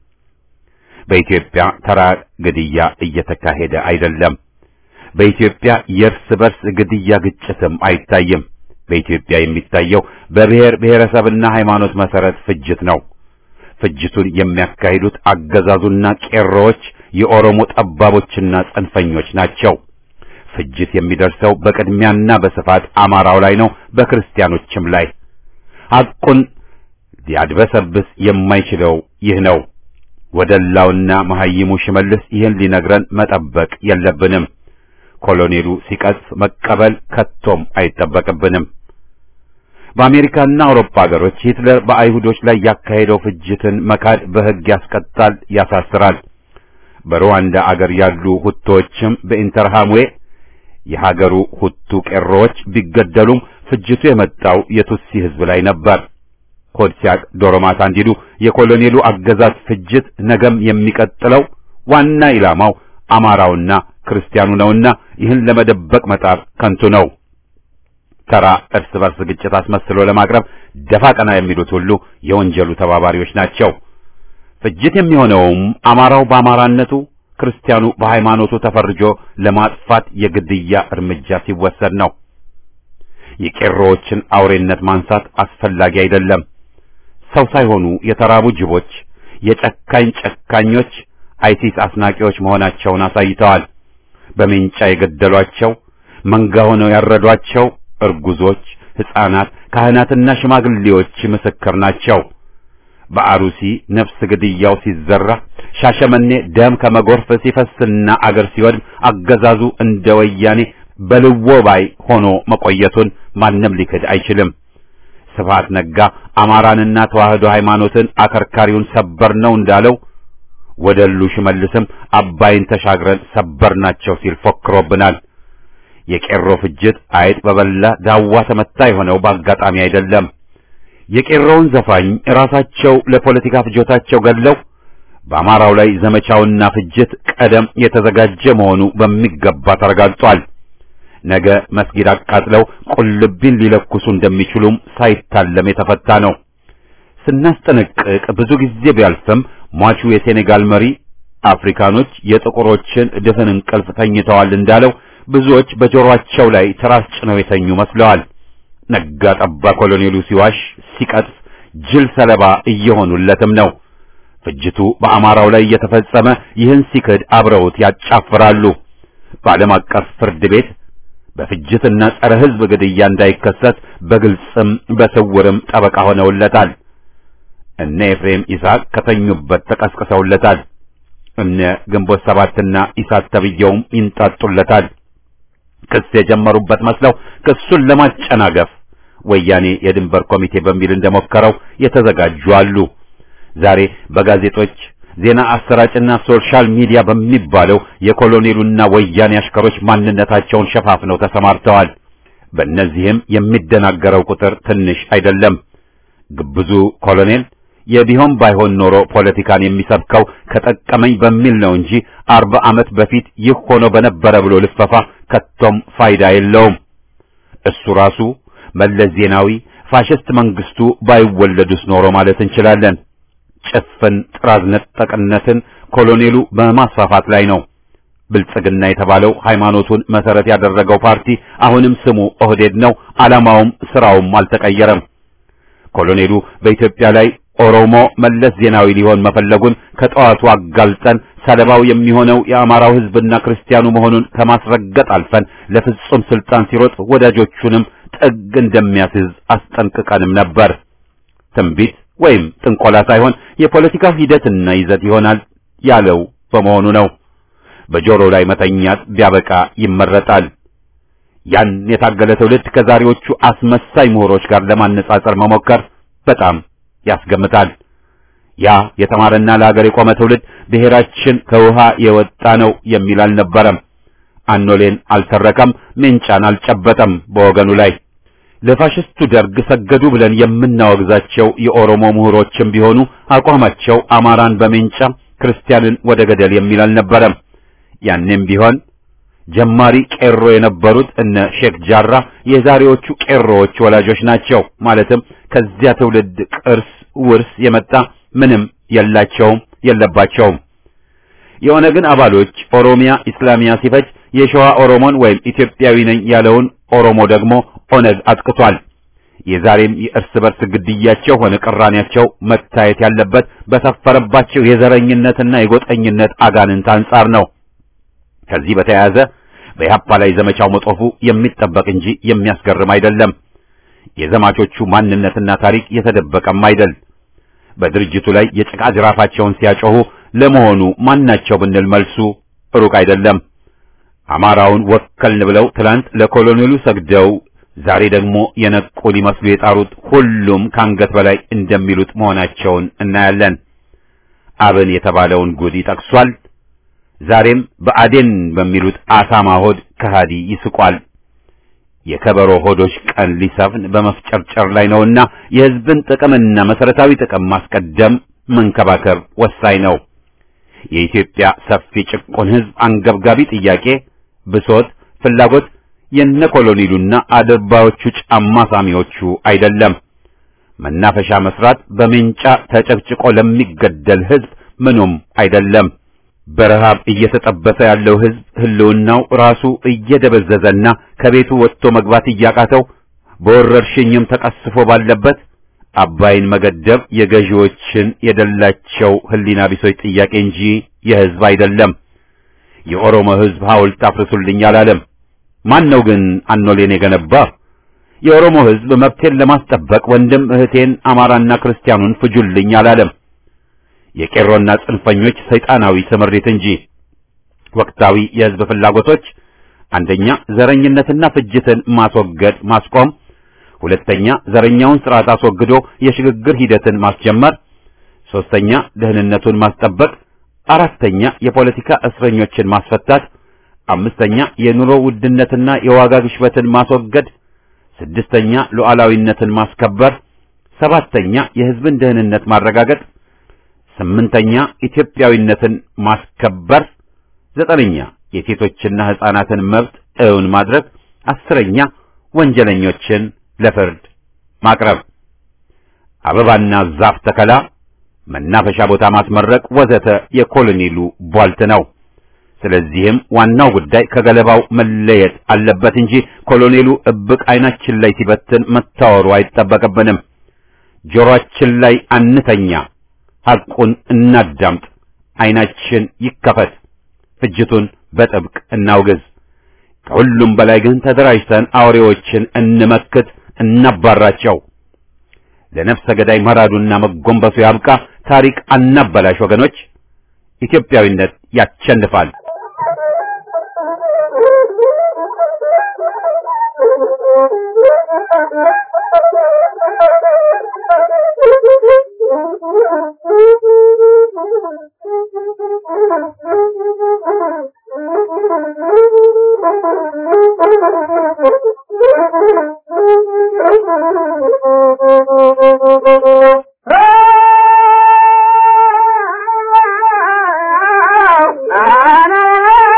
በኢትዮጵያ ተራ ግድያ እየተካሄደ አይደለም። በኢትዮጵያ የእርስ በርስ ግድያ ግጭትም አይታይም። በኢትዮጵያ የሚታየው በብሔር ብሔረሰብና ሃይማኖት መሰረት ፍጅት ነው። ፍጅቱን የሚያካሂዱት አገዛዙና ቄሮዎች የኦሮሞ ጠባቦችና ጽንፈኞች ናቸው። ፍጅት የሚደርሰው በቅድሚያና በስፋት አማራው ላይ ነው፣ በክርስቲያኖችም ላይ። ሐቁን ሊያድበሰብስ የማይችለው ይህ ነው። ወደላውና መሐይሙ ሽመልስ ይህን ሊነግረን መጠበቅ የለብንም። ኮሎኔሉ ሲቀጽፍ መቀበል ከቶም አይጠበቅብንም። በአሜሪካና አውሮፓ ሀገሮች ሂትለር በአይሁዶች ላይ ያካሄደው ፍጅትን መካድ በሕግ ያስቀጣል፣ ያሳስራል። በሩዋንዳ አገር ያሉ ሁቶዎችም በኢንተርሃምዌ የሀገሩ ሁቱ ቄሮዎች ቢገደሉም ፍጅቱ የመጣው የቱሲ ሕዝብ ላይ ነበር። ሆድ ሲያቅ ዶሮ ማታ እንዲሉ የኮሎኔሉ አገዛዝ ፍጅት ነገም የሚቀጥለው ዋና ኢላማው አማራውና ክርስቲያኑ ነውና ይህን ለመደበቅ መጣር ከንቱ ነው። ተራ እርስ በርስ ግጭት አስመስሎ ለማቅረብ ደፋ ቀና የሚሉት ሁሉ የወንጀሉ ተባባሪዎች ናቸው። ፍጅት የሚሆነውም አማራው በአማራነቱ ክርስቲያኑ በሃይማኖቱ ተፈርጆ ለማጥፋት የግድያ እርምጃ ሲወሰድ ነው። የቄሮዎችን አውሬነት ማንሳት አስፈላጊ አይደለም። ሰው ሳይሆኑ የተራቡ ጅቦች፣ የጨካኝ ጨካኞች አይሲስ አስናቂዎች መሆናቸውን አሳይተዋል። በሜንጫ የገደሏቸው መንጋ ሆነው ያረዷቸው እርጉዞች፣ ሕፃናት፣ ካህናትና ሽማግሌዎች ምስክር ናቸው። በአሩሲ ነፍስ ግድያው ሲዘራ ሻሸመኔ ደም ከመጎርፍ ሲፈስና አገር ሲወድም አገዛዙ እንደ ወያኔ በልዎ ባይ ሆኖ መቆየቱን ማንም ሊክድ አይችልም። ስብሐት ነጋ አማራንና ተዋህዶ ሃይማኖትን አከርካሪውን ሰበር ነው እንዳለው ወደሉ ሽመልስም አባይን ተሻግረን ሰበር ናቸው ሲል ፎክሮብናል። የቄሮ ፍጅት አይጥ በበላ ዳዋ ተመታ የሆነው በአጋጣሚ አይደለም። የቄሮውን ዘፋኝ ራሳቸው ለፖለቲካ ፍጆታቸው ገድለው በአማራው ላይ ዘመቻውና ፍጅት ቀደም የተዘጋጀ መሆኑ በሚገባ ተረጋግጧል። ነገ መስጊድ አቃጥለው ቁልቢን ሊለኩሱ እንደሚችሉም ሳይታለም የተፈታ ነው። ስናስጠነቅቅ ብዙ ጊዜ ቢያልፍም ሟቹ የሴኔጋል መሪ አፍሪካኖች የጥቁሮችን ድፍን እንቅልፍ ተኝተዋል እንዳለው ብዙዎች በጆሮአቸው ላይ ትራስ ጭነው የተኙ መስለዋል። ነጋ ጠባ ኮሎኔሉ ሲዋሽ ሲቀጥፍ ጅል ሰለባ እየሆኑለትም ነው። ፍጅቱ በአማራው ላይ እየተፈጸመ ይህን ሲክድ አብረውት ያጫፍራሉ። በዓለም አቀፍ ፍርድ ቤት በፍጅትና ጸረ ሕዝብ ግድያ እንዳይከሰስ በግልጽም በስውርም ጠበቃ ሆነውለታል። እነ ኤፍሬም ይስሐቅ ከተኙበት ተቀስቅሰውለታል። እነ ግንቦት ሰባትና ኢሳት ተብየውም ይንጣጡለታል። ክስ የጀመሩበት መስለው ክሱን ለማጨናገፍ ወያኔ የድንበር ኮሚቴ በሚል እንደሞከረው የተዘጋጁ አሉ። ዛሬ በጋዜጦች ዜና አሰራጭና ሶሻል ሚዲያ በሚባለው የኮሎኔሉና ወያኔ አሽከሮች ማንነታቸውን ሸፋፍነው ተሰማርተዋል። በእነዚህም የሚደናገረው ቁጥር ትንሽ አይደለም። ግብዙ ኮሎኔል የቢሆን ባይሆን ኖሮ ፖለቲካን የሚሰብከው ከጠቀመኝ በሚል ነው እንጂ አርባ ዓመት በፊት ይህ ሆኖ በነበረ ብሎ ልፈፋ ከቶም ፋይዳ የለውም። እሱ ራሱ መለስ ዜናዊ፣ ፋሽስት መንግስቱ ባይወለዱስ ኖሮ ማለት እንችላለን። ጭፍን ጥራዝ ነጠቅነትን ኮሎኔሉ በማስፋፋት ላይ ነው። ብልጽግና የተባለው ሃይማኖቱን መሰረት ያደረገው ፓርቲ አሁንም ስሙ ኦህዴድ ነው። ዓላማውም ስራውም አልተቀየረም። ኮሎኔሉ በኢትዮጵያ ላይ ኦሮሞ መለስ ዜናዊ ሊሆን መፈለጉን ከጠዋቱ አጋልጠን ሰለባው የሚሆነው የአማራው ሕዝብና ክርስቲያኑ መሆኑን ከማስረገጥ አልፈን ለፍጹም ስልጣን ሲሮጥ ወዳጆቹንም ጥግ እንደሚያስይዝ አስጠንቅቀንም ነበር። ትንቢት ወይም ጥንቆላ ሳይሆን የፖለቲካው ሂደትና ይዘት ይሆናል ያለው በመሆኑ ነው። በጆሮ ላይ መተኛት ቢያበቃ ይመረጣል። ያን የታገለ ትውልድ ከዛሬዎቹ አስመሳይ ምሁሮች ጋር ለማነጻጸር መሞከር በጣም ያስገምታል። ያ የተማረና ለሀገር የቆመ ትውልድ ብሔራችን ከውሃ የወጣ ነው የሚል አልነበረም። አኖሌን አልተረከም፣ ሜንጫን አልጨበጠም በወገኑ ላይ። ለፋሽስቱ ደርግ ሰገዱ ብለን የምናወግዛቸው የኦሮሞ ምሁሮችም ቢሆኑ አቋማቸው አማራን በሜንጫ ክርስቲያንን ወደ ገደል የሚል አልነበረም። ያኔም ቢሆን ጀማሪ ቄሮ የነበሩት እነ ሼክ ጃራ የዛሬዎቹ ቄሮዎች ወላጆች ናቸው። ማለትም ከዚያ ትውልድ ቅርስ ውርስ የመጣ ምንም የላቸውም የለባቸውም። የኦነግን አባሎች ኦሮሚያ ኢስላሚያ ሲፈጅ የሸዋ ኦሮሞን ወይም ኢትዮጵያዊ ነኝ ያለውን ኦሮሞ ደግሞ ኦነግ አጥቅቷል። የዛሬም የእርስ በርስ ግድያቸው ሆነ ቅራኔያቸው መታየት ያለበት በሰፈረባቸው የዘረኝነትና የጎጠኝነት አጋንንት አንጻር ነው። ከዚህ በተያያዘ በኢህአፓ ላይ ዘመቻው መጦፉ የሚጠበቅ እንጂ የሚያስገርም አይደለም። የዘማቾቹ ማንነትና ታሪክ የተደበቀም አይደል። በድርጅቱ ላይ የጭቃ ጅራፋቸውን ሲያጮሁ ለመሆኑ ማናቸው ብንል መልሱ ሩቅ አይደለም። አማራውን ወከልን ብለው ትላንት ለኮሎኔሉ ሰግደው ዛሬ ደግሞ የነቁ ሊመስሉ የጣሩት ሁሉም ከአንገት በላይ እንደሚሉት መሆናቸውን እናያለን። አብን የተባለውን ጉድ ይጠቅሷል። ዛሬም በአዴን በሚሉት አሳማ ሆድ ከሃዲ ይስቋል። የከበሮ ሆዶች ቀን ሊሰፍን በመፍጨርጨር ላይ ነውና የሕዝብን ጥቅምና መሰረታዊ ጥቅም ማስቀደም መንከባከብ ወሳኝ ነው። የኢትዮጵያ ሰፊ ጭቁን ሕዝብ አንገብጋቢ ጥያቄ፣ ብሶት፣ ፍላጎት የነ ኮሎኔሉና አድርባዮቹ ጫማ ሳሚዎቹ አይደለም። መናፈሻ መስራት በሜንጫ ተጨቅጭቆ ለሚገደል ሕዝብ ምኑም አይደለም። በረሃብ እየተጠበሰ ያለው ሕዝብ ህልውናው ራሱ እየደበዘዘና ከቤቱ ወጥቶ መግባት እያቃተው በወረርሽኝም ተቀስፎ ባለበት አባይን መገደብ የገዢዎችን የደላቸው ህሊና ቢሶች ጥያቄ እንጂ የሕዝብ አይደለም። የኦሮሞ ሕዝብ ሐውልት አፍርሱልኝ አላለም። ማን ነው ግን አኖሌን የገነባ? የኦሮሞ ሕዝብ መብቴን ለማስጠበቅ ወንድም እህቴን አማራና ክርስቲያኑን ፍጁልኝ አላለም። የቄሮና ጽንፈኞች ሰይጣናዊ ስምሪት እንጂ ወቅታዊ የሕዝብ ፍላጎቶች አንደኛ ዘረኝነትና ፍጅትን ማስወገድ ማስቆም፣ ሁለተኛ ዘረኛውን ስርዓት አስወግዶ የሽግግር ሂደትን ማስጀመር፣ ሶስተኛ ደህንነቱን ማስጠበቅ፣ አራተኛ የፖለቲካ እስረኞችን ማስፈታት፣ አምስተኛ የኑሮ ውድነትና የዋጋ ግሽበትን ማስወገድ፣ ስድስተኛ ሉዓላዊነትን ማስከበር፣ ሰባተኛ የሕዝብን ደህንነት ማረጋገጥ ስምንተኛ ኢትዮጵያዊነትን ማስከበር፣ ዘጠነኛ የሴቶችና ሕፃናትን መብት እውን ማድረግ፣ አስረኛ ወንጀለኞችን ለፍርድ ማቅረብ፣ አበባና ዛፍ ተከላ፣ መናፈሻ ቦታ ማስመረቅ ወዘተ የኮሎኔሉ ቧልት ነው። ስለዚህም ዋናው ጉዳይ ከገለባው መለየት አለበት እንጂ ኮሎኔሉ እብቅ ዓይናችን ላይ ሲበትን መታወሩ አይጠበቅብንም። ጆሮአችን ላይ አንተኛ። ሐቁን እናዳምጥ። ዓይናችን ይከፈት። ፍጅቱን በጥብቅ እናውግዝ። ከሁሉም በላይ ግን ተደራጅተን አውሬዎችን እንመክት፣ እናባራቸው። ለነፍሰ ገዳይ መራዱና መጎንበሱ ያብቃ። ታሪክ አናበላሽ ወገኖች። ኢትዮጵያዊነት ያቸንፋል።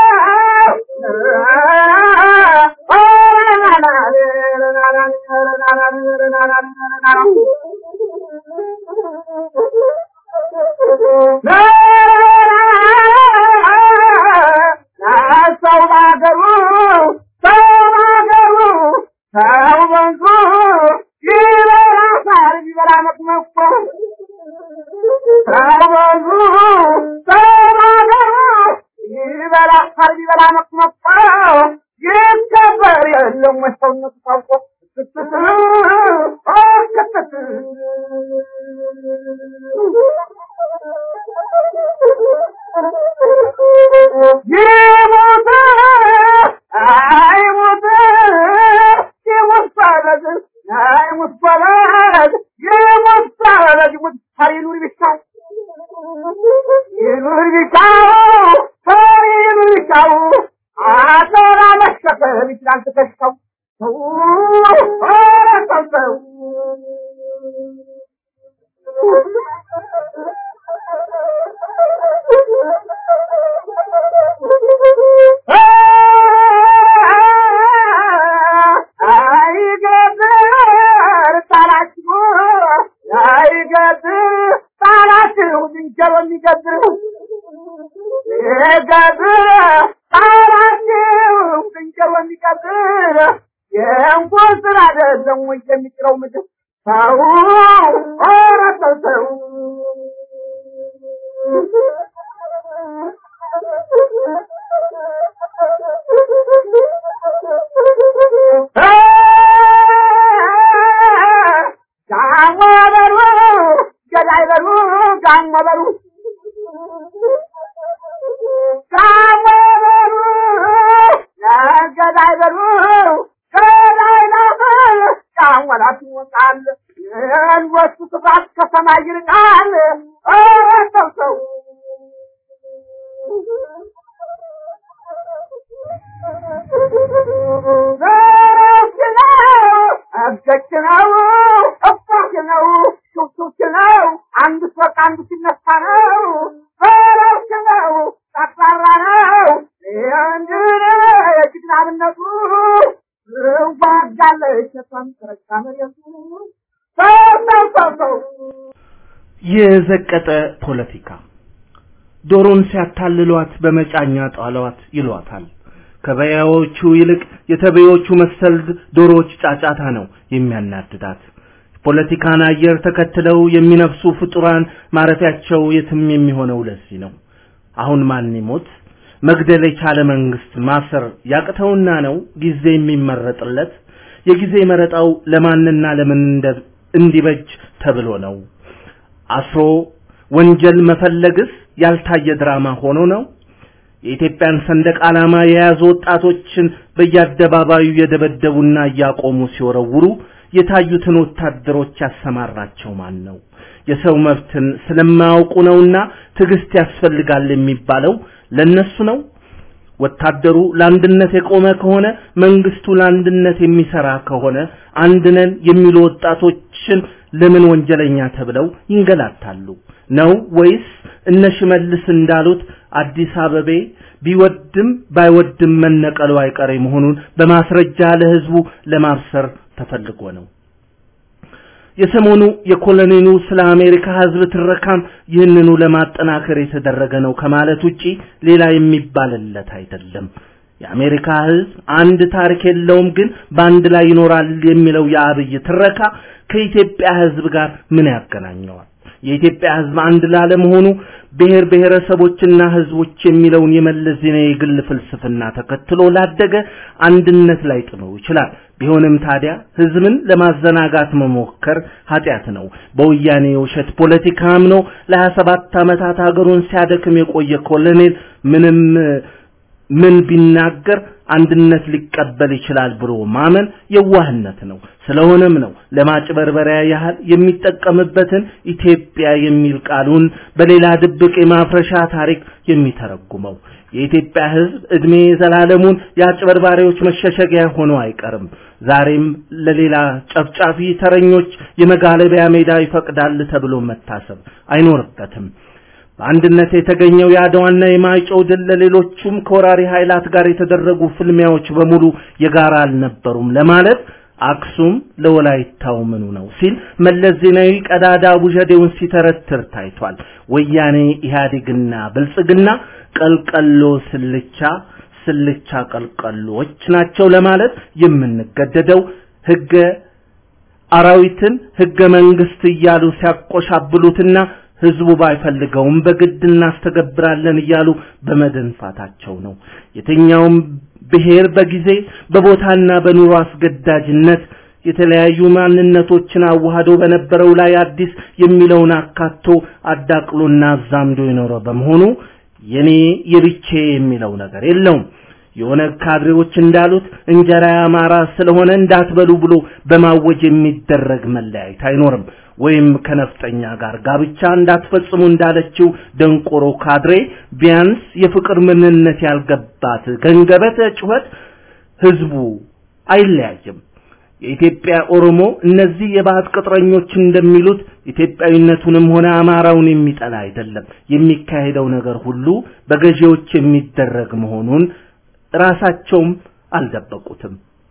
Ah! ሰው ባገሩ ሰው ባገሩ ሰው በንዙ ይበላ ሳር ይበላ መቅመቆ ሰው በንዙ ሰው ባገሩ ይበላ ሳር ይበላ መቅመቆ ይከበር የለም ወይ ሰውነቱ ታውቆ ይሞት አይሞት ይሞት ባለግ አይሞት ባለግ ይሞት ባለግ ይሞት ይኑር ቢቻው ይኑር ቢቻው ይኑር ቢቻው አተራ መሸከም ይችላል ትከሻው ሰው ሰው ሰው አይገድር ጣላችሁ አይገድር ጣላችሁ ዝንጀሮ የሚገድር ይገድር ጣላችሁ ዝንጀሮ የሚገድር የእንኳን ስራ አይደለም ወይ የሚጥለው ምድር ሰው ኧረ ሰው ሰው ጋሞ በሉ ገዳይ በሉ ጋሞ በሉ ጋሞ በሉ ገዳይ በሉ ገዳይ ናፈል ጫወላት ይወጣል የእንወሱ ክፋት ከሰማይ ይርቃል ኧረ ሰው ሰው ዘረች ነው እገች ነው እባክ ነው ሹክሹክ ነው አንድ ሶቅ አንድ ሲነሳ ነው ዘረች ነው ጠቅላላ ነው እንድነ የጅግናብነቱ ዋጋለች ተቷን ተረጋ መሬቱ ሰው ሰው ሰው ሰው የዘቀጠ ፖለቲካ ዶሮን ሲያታልሏት በመጫኛ ጣሏት ይሏታል። ከበያዎቹ ይልቅ የተበዮቹ መሰል ዶሮዎች ጫጫታ ነው የሚያናድዳት። ፖለቲካን አየር ተከትለው የሚነፍሱ ፍጡራን ማረፊያቸው የትም የሚሆነው ለዚህ ነው። አሁን ማን ይሞት መግደል የቻለ መንግስት ማሰር ያቅተውና ነው ጊዜ የሚመረጥለት። የጊዜ መረጣው ለማንና ለምን እንደ- እንዲበጅ ተብሎ ነው። አስሮ ወንጀል መፈለግስ ያልታየ ድራማ ሆኖ ነው። የኢትዮጵያን ሰንደቅ ዓላማ የያዙ ወጣቶችን በየአደባባዩ የደበደቡና እያቆሙ ሲወረውሩ የታዩትን ወታደሮች ያሰማራቸው ማን ነው? የሰው መብትን ስለማያውቁ ነውና ትዕግስት ያስፈልጋል የሚባለው ለነሱ ነው። ወታደሩ ለአንድነት የቆመ ከሆነ መንግስቱ ለአንድነት የሚሰራ ከሆነ አንድነን የሚሉ ወጣቶችን ለምን ወንጀለኛ ተብለው ይንገላታሉ? ነው ወይስ እነ ሽመልስ እንዳሉት አዲስ አበቤ ቢወድም ባይወድም መነቀሉ አይቀሬ መሆኑን በማስረጃ ለህዝቡ ለማብሰር ተፈልጎ ነው? የሰሞኑ የኮሎኔሉ ስለ አሜሪካ ህዝብ ትረካም ይህንኑ ለማጠናከር የተደረገ ነው ከማለት ውጪ ሌላ የሚባልለት አይደለም። የአሜሪካ ህዝብ አንድ ታሪክ የለውም ግን በአንድ ላይ ይኖራል የሚለው የአብይ ትረካ ከኢትዮጵያ ህዝብ ጋር ምን ያገናኘዋል? የኢትዮጵያ ህዝብ አንድ ላለመሆኑ ብሔር ብሔረሰቦችና ህዝቦች የሚለውን የመለስ ዜናዊ የግል ፍልስፍና ተከትሎ ላደገ አንድነት ላይ ጥለው ይችላል። ቢሆንም ታዲያ ህዝብን ለማዘናጋት መሞከር ኃጢአት ነው። በወያኔ የውሸት ፖለቲካ አምኖ ለ27 ዓመታት ሀገሩን ሲያደክም የቆየ ኮሎኔል ምንም ምን ቢናገር አንድነት ሊቀበል ይችላል ብሎ ማመን የዋህነት ነው። ስለሆነም ነው ለማጭበርበሪያ ያህል የሚጠቀምበትን ኢትዮጵያ የሚል ቃሉን በሌላ ድብቅ የማፍረሻ ታሪክ የሚተረጉመው። የኢትዮጵያ ህዝብ እድሜ ዘላለሙን የአጭበርባሪዎች መሸሸጊያ ሆኖ አይቀርም። ዛሬም ለሌላ ጨፍጫፊ ተረኞች የመጋለቢያ ሜዳ ይፈቅዳል ተብሎ መታሰብ አይኖርበትም። በአንድነት የተገኘው የአድዋና የማይጨው ድል ለሌሎቹም ከወራሪ ኃይላት ጋር የተደረጉ ፍልሚያዎች በሙሉ የጋራ አልነበሩም ለማለት አክሱም ለወላይታው ምኑ ነው ሲል መለስ ዜናዊ ቀዳዳ ቡዠዴውን ሲተረትር ታይቷል። ወያኔ ኢህአዴግና ብልጽግና ቀልቀሎ ስልቻ ስልቻ ቀልቀሎች ናቸው ለማለት የምንገደደው ህገ አራዊትን ህገ መንግስት እያሉ ሲያቆሻብሉትና ህዝቡ ባይፈልገውም በግድ እናስተገብራለን እያሉ በመደንፋታቸው ነው። የትኛውም ብሔር በጊዜ በቦታና በኑሮ አስገዳጅነት የተለያዩ ማንነቶችን አዋህዶ በነበረው ላይ አዲስ የሚለውን አካቶ አዳቅሎና አዛምዶ የኖረ በመሆኑ የኔ የብቼ የሚለው ነገር የለውም። የኦነግ ካድሬዎች እንዳሉት እንጀራ ያማራ ስለሆነ እንዳትበሉ ብሎ በማወጅ የሚደረግ መለያየት አይኖርም። ወይም ከነፍጠኛ ጋር ጋብቻ እንዳትፈጽሙ እንዳለችው ደንቆሮ ካድሬ ቢያንስ የፍቅር ምንነት ያልገባት ገንገበተ ጩኸት ህዝቡ አይለያይም። የኢትዮጵያ ኦሮሞ እነዚህ የባህት ቅጥረኞች እንደሚሉት ኢትዮጵያዊነቱንም ሆነ አማራውን የሚጠላ አይደለም። የሚካሄደው ነገር ሁሉ በገዢዎች የሚደረግ መሆኑን ራሳቸውም አልደበቁትም።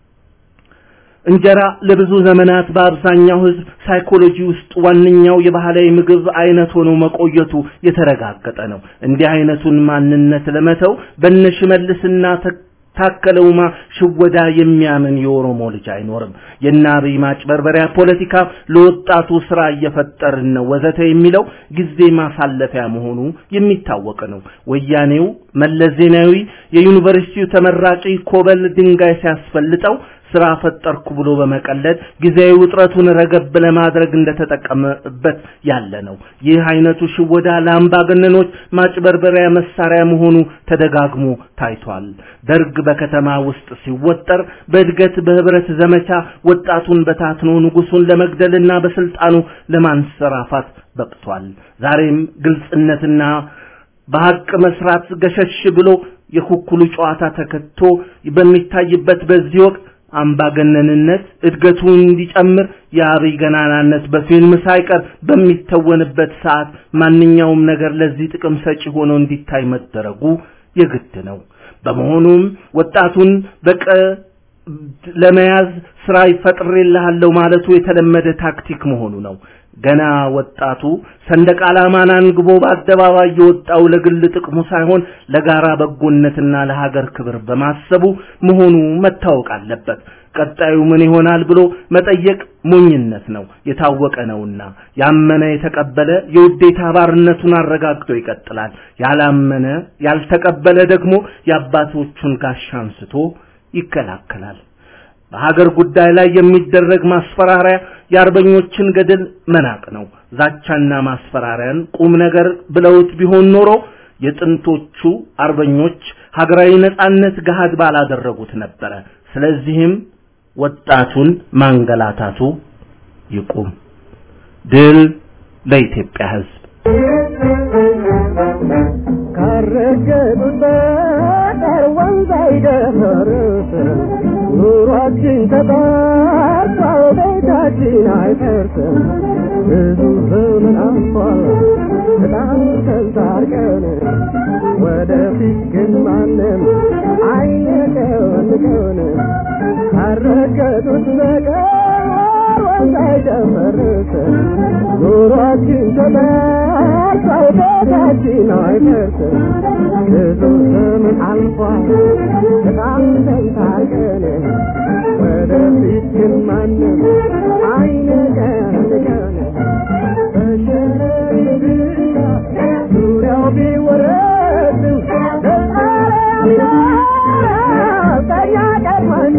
እንጀራ ለብዙ ዘመናት በአብዛኛው ህዝብ ሳይኮሎጂ ውስጥ ዋነኛው የባህላዊ ምግብ አይነት ሆኖ መቆየቱ የተረጋገጠ ነው። እንዲህ አይነቱን ማንነት ለመተው በነሽመልስና ታከለውማ ሽወዳ የሚያምን የኦሮሞ ልጅ አይኖርም። የናብይ ማጭበርበሪያ ፖለቲካ ለወጣቱ ስራ እየፈጠርን ነው ወዘተ የሚለው ጊዜ ማሳለፊያ መሆኑ የሚታወቅ ነው። ወያኔው መለስ ዜናዊ የዩኒቨርሲቲው ተመራቂ ኮበል ድንጋይ ሲያስፈልጠው ስራ ፈጠርኩ ብሎ በመቀለድ ጊዜያዊ ውጥረቱን ረገብ ለማድረግ እንደተጠቀመበት ያለ ነው። ይህ አይነቱ ሽወዳ ለአምባገነኖች ማጭበርበሪያ መሳሪያ መሆኑ ተደጋግሞ ታይቷል። ደርግ በከተማ ውስጥ ሲወጠር በእድገት በህብረት ዘመቻ ወጣቱን በታትኖ ንጉሱን ለመግደልና በስልጣኑ ለማንሰራፋት በቅቷል። ዛሬም ግልጽነትና በሐቅ መስራት ገሸሽ ብሎ የኩኩሉ ጨዋታ ተከቶ በሚታይበት በዚህ ወቅት አምባገነንነት እድገቱ እንዲጨምር የአብይ ገናናነት በፊልም ሳይቀር በሚተወንበት ሰዓት ማንኛውም ነገር ለዚህ ጥቅም ሰጪ ሆኖ እንዲታይ መደረጉ የግድ ነው። በመሆኑም ወጣቱን በቀ ለመያዝ ስራ ይፈጥርልሃለሁ ማለቱ የተለመደ ታክቲክ መሆኑ ነው። ገና ወጣቱ ሰንደቅ ዓላማን አንግቦ በአደባባይ የወጣው ለግል ጥቅሙ ሳይሆን ለጋራ በጎነትና ለሀገር ክብር በማሰቡ መሆኑ መታወቅ አለበት። ቀጣዩ ምን ይሆናል ብሎ መጠየቅ ሞኝነት ነው፣ የታወቀ ነውና። ያመነ የተቀበለ የውዴታ ባርነቱን አረጋግጦ ይቀጥላል። ያላመነ ያልተቀበለ ደግሞ የአባቶቹን ጋሻ አንስቶ ይከላከላል። በሀገር ጉዳይ ላይ የሚደረግ ማስፈራሪያ የአርበኞችን ገድል መናቅ ነው። ዛቻና ማስፈራሪያን ቁም ነገር ብለውት ቢሆን ኖሮ የጥንቶቹ አርበኞች ሀገራዊ ነጻነት ገሃድ ባላደረጉት ነበረ። ስለዚህም ወጣቱን ማንገላታቱ ይቁም። ድል ለኢትዮጵያ ሕዝብ። ካረገጡት በቀር ወንዝ አይደፈርስ ኑሯችን ተጣርቷል ቤታችን አይፈርስም ብዙ ዘመን አልፏል በጣም ተንታርቀን ወደፊት ግን ማንም አይነቀንቀን ካረገጡት በቀር ወንዝ አይደፈርስ ኑሯችን ተጣርቷል ቤታችን አይፈርስም ብዙ ዘመን አልፏል በጣም ተንታርቀን ወደፊት ግን ማንም አይነቀንቀን በሸረሪ ብቻ ዙሪያው ቢወረድም በኛ ቀድማን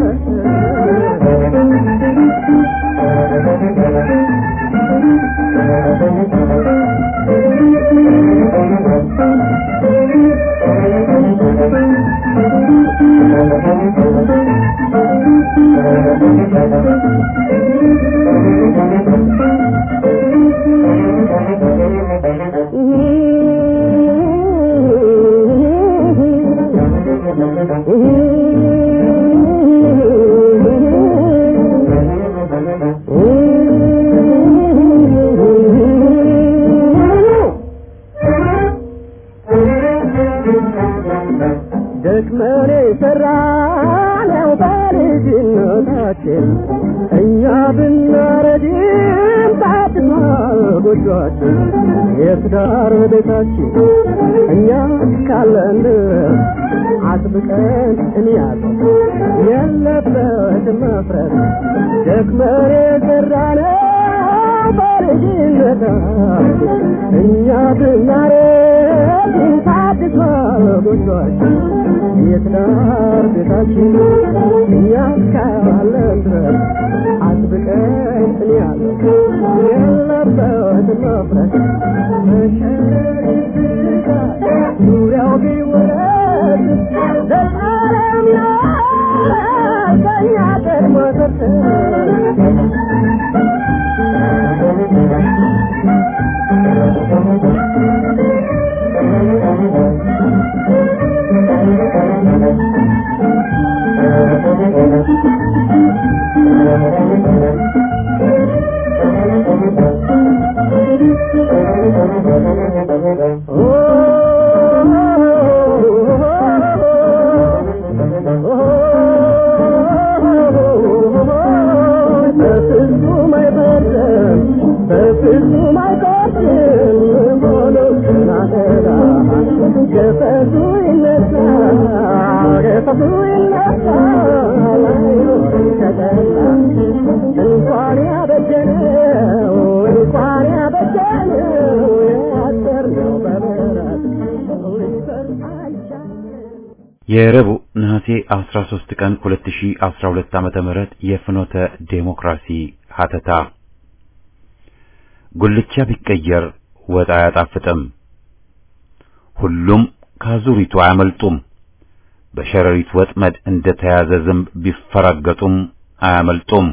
ደክመን የሰራነው በልጅነታችን እኛ ብናረጅም ታድሷል ጎጆአችን የትዳር ቤታችን እኛ ካለን ድረስ አጥብቀን እንያዘው የለበትም መፍረስ ደክመን የሰራነው በልጅነታችን እኛ ብናረጅም ታድሷል ጎጆአችን የትዳር ቤታችን እኛ ካለን ድረስ አጥብቀን እንያዘው የለበትም መፍረስ መሸሪት ዙሪያው ቢወረድ ዘላለም ይኖራል ከእኛ ቀድሞ ሰርተን በፍጹም አይፈርድም በፍጹም አይፈርድም ሆኖ ስናገራ ገፈቱ ይነሳል ገፈቱ ይነሳል አይኖርም ተጠላ እንኳን ያበጀነው እንኳን ያበጀነው ያሰርነው በምሕረት ሊፈርድ አይቻልም የረቡዕ ነሐሴ 13 ቀን 2012 ዓመተ ምህረት የፍኖተ ዴሞክራሲ ሀተታ ጉልቻ ቢቀየር ወጥ አያጣፍጥም። ሁሉም ካዙሪቱ አያመልጡም። በሸረሪት ወጥመድ እንደተያዘ ዝንብ ቢፈራገጡም አያመልጡም።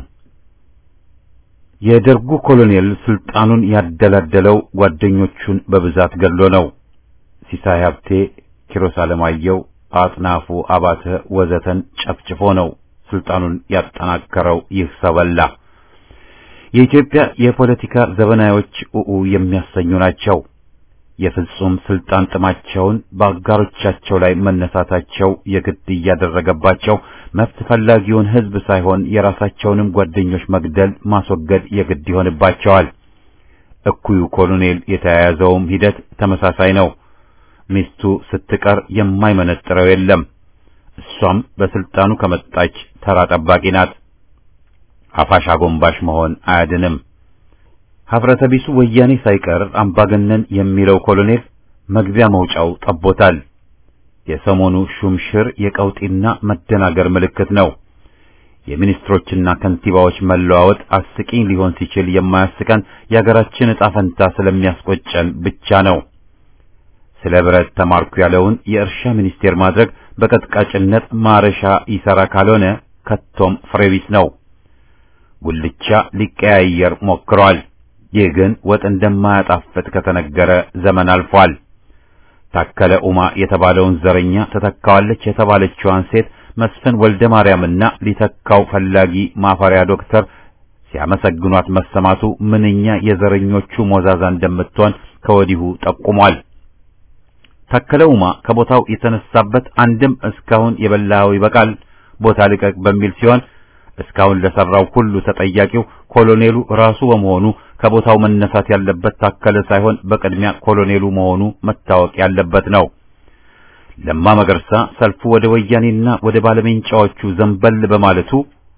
የደርጉ ኮሎኔል ስልጣኑን ያደላደለው ጓደኞቹን በብዛት ገድሎ ነው። ሲሳይ ሀብቴ፣ ኪሮስ አለማየሁ አጥናፉ አባተ ወዘተን ጨፍጭፎ ነው ስልጣኑን ያጠናከረው ይህ ሰበላ። የኢትዮጵያ የፖለቲካ ዘበናዮች ኡኡ የሚያሰኙ ናቸው። የፍጹም ስልጣን ጥማቸውን በአጋሮቻቸው ላይ መነሳታቸው የግድ እያደረገባቸው መብት ፈላጊውን ሕዝብ ሳይሆን የራሳቸውንም ጓደኞች መግደል፣ ማስወገድ የግድ ይሆንባቸዋል። እኩዩ ኮሎኔል የተያያዘውም ሂደት ተመሳሳይ ነው። ሚስቱ ስትቀር የማይመነጥረው የለም። እሷም በስልጣኑ ከመጣች ተራ ጠባቂ ናት። አፋሽ አጎንባሽ መሆን አያድንም። ሀፍረተ ቢሱ ወያኔ ሳይቀር አምባገነን የሚለው ኮሎኔል መግቢያ መውጫው ጠቦታል። የሰሞኑ ሹምሽር የቀውጢና መደናገር ምልክት ነው። የሚኒስትሮችና ከንቲባዎች መለዋወጥ አስቂኝ ሊሆን ሲችል የማያስቀን የአገራችን ዕጣ ፈንታ ስለሚያስቆጨን ብቻ ነው። ስለ ብረት ተማርኩ ያለውን የእርሻ ሚኒስቴር ማድረግ በቀጥቃጭነት ማረሻ ይሰራ ካልሆነ ከቶም ፍሬቢስ ነው። ጉልቻ ሊቀያየር ሞክሯል። ይህ ግን ወጥ እንደማያጣፍጥ ከተነገረ ዘመን አልፏል። ታከለ ኡማ የተባለውን ዘረኛ ተተካዋለች የተባለችዋን ሴት መስፍን ወልደ ማርያምና ሊተካው ፈላጊ ማፈሪያ ዶክተር ሲያመሰግኗት መሰማቱ ምንኛ የዘረኞቹ ሞዛዛ እንደምትሆን ከወዲሁ ጠቁሟል። ታከለ ኡማ ከቦታው የተነሳበት አንድም እስካሁን የበላው ይበቃል ቦታ ልቀቅ በሚል ሲሆን እስካሁን ለሰራው ሁሉ ተጠያቂው ኮሎኔሉ ራሱ በመሆኑ ከቦታው መነሳት ያለበት ታከለ ሳይሆን በቅድሚያ ኮሎኔሉ መሆኑ መታወቅ ያለበት ነው። ለማ መገርሳ ሰልፉ ወደ ወያኔና ወደ ባለሜንጫዎቹ ዘንበል በማለቱ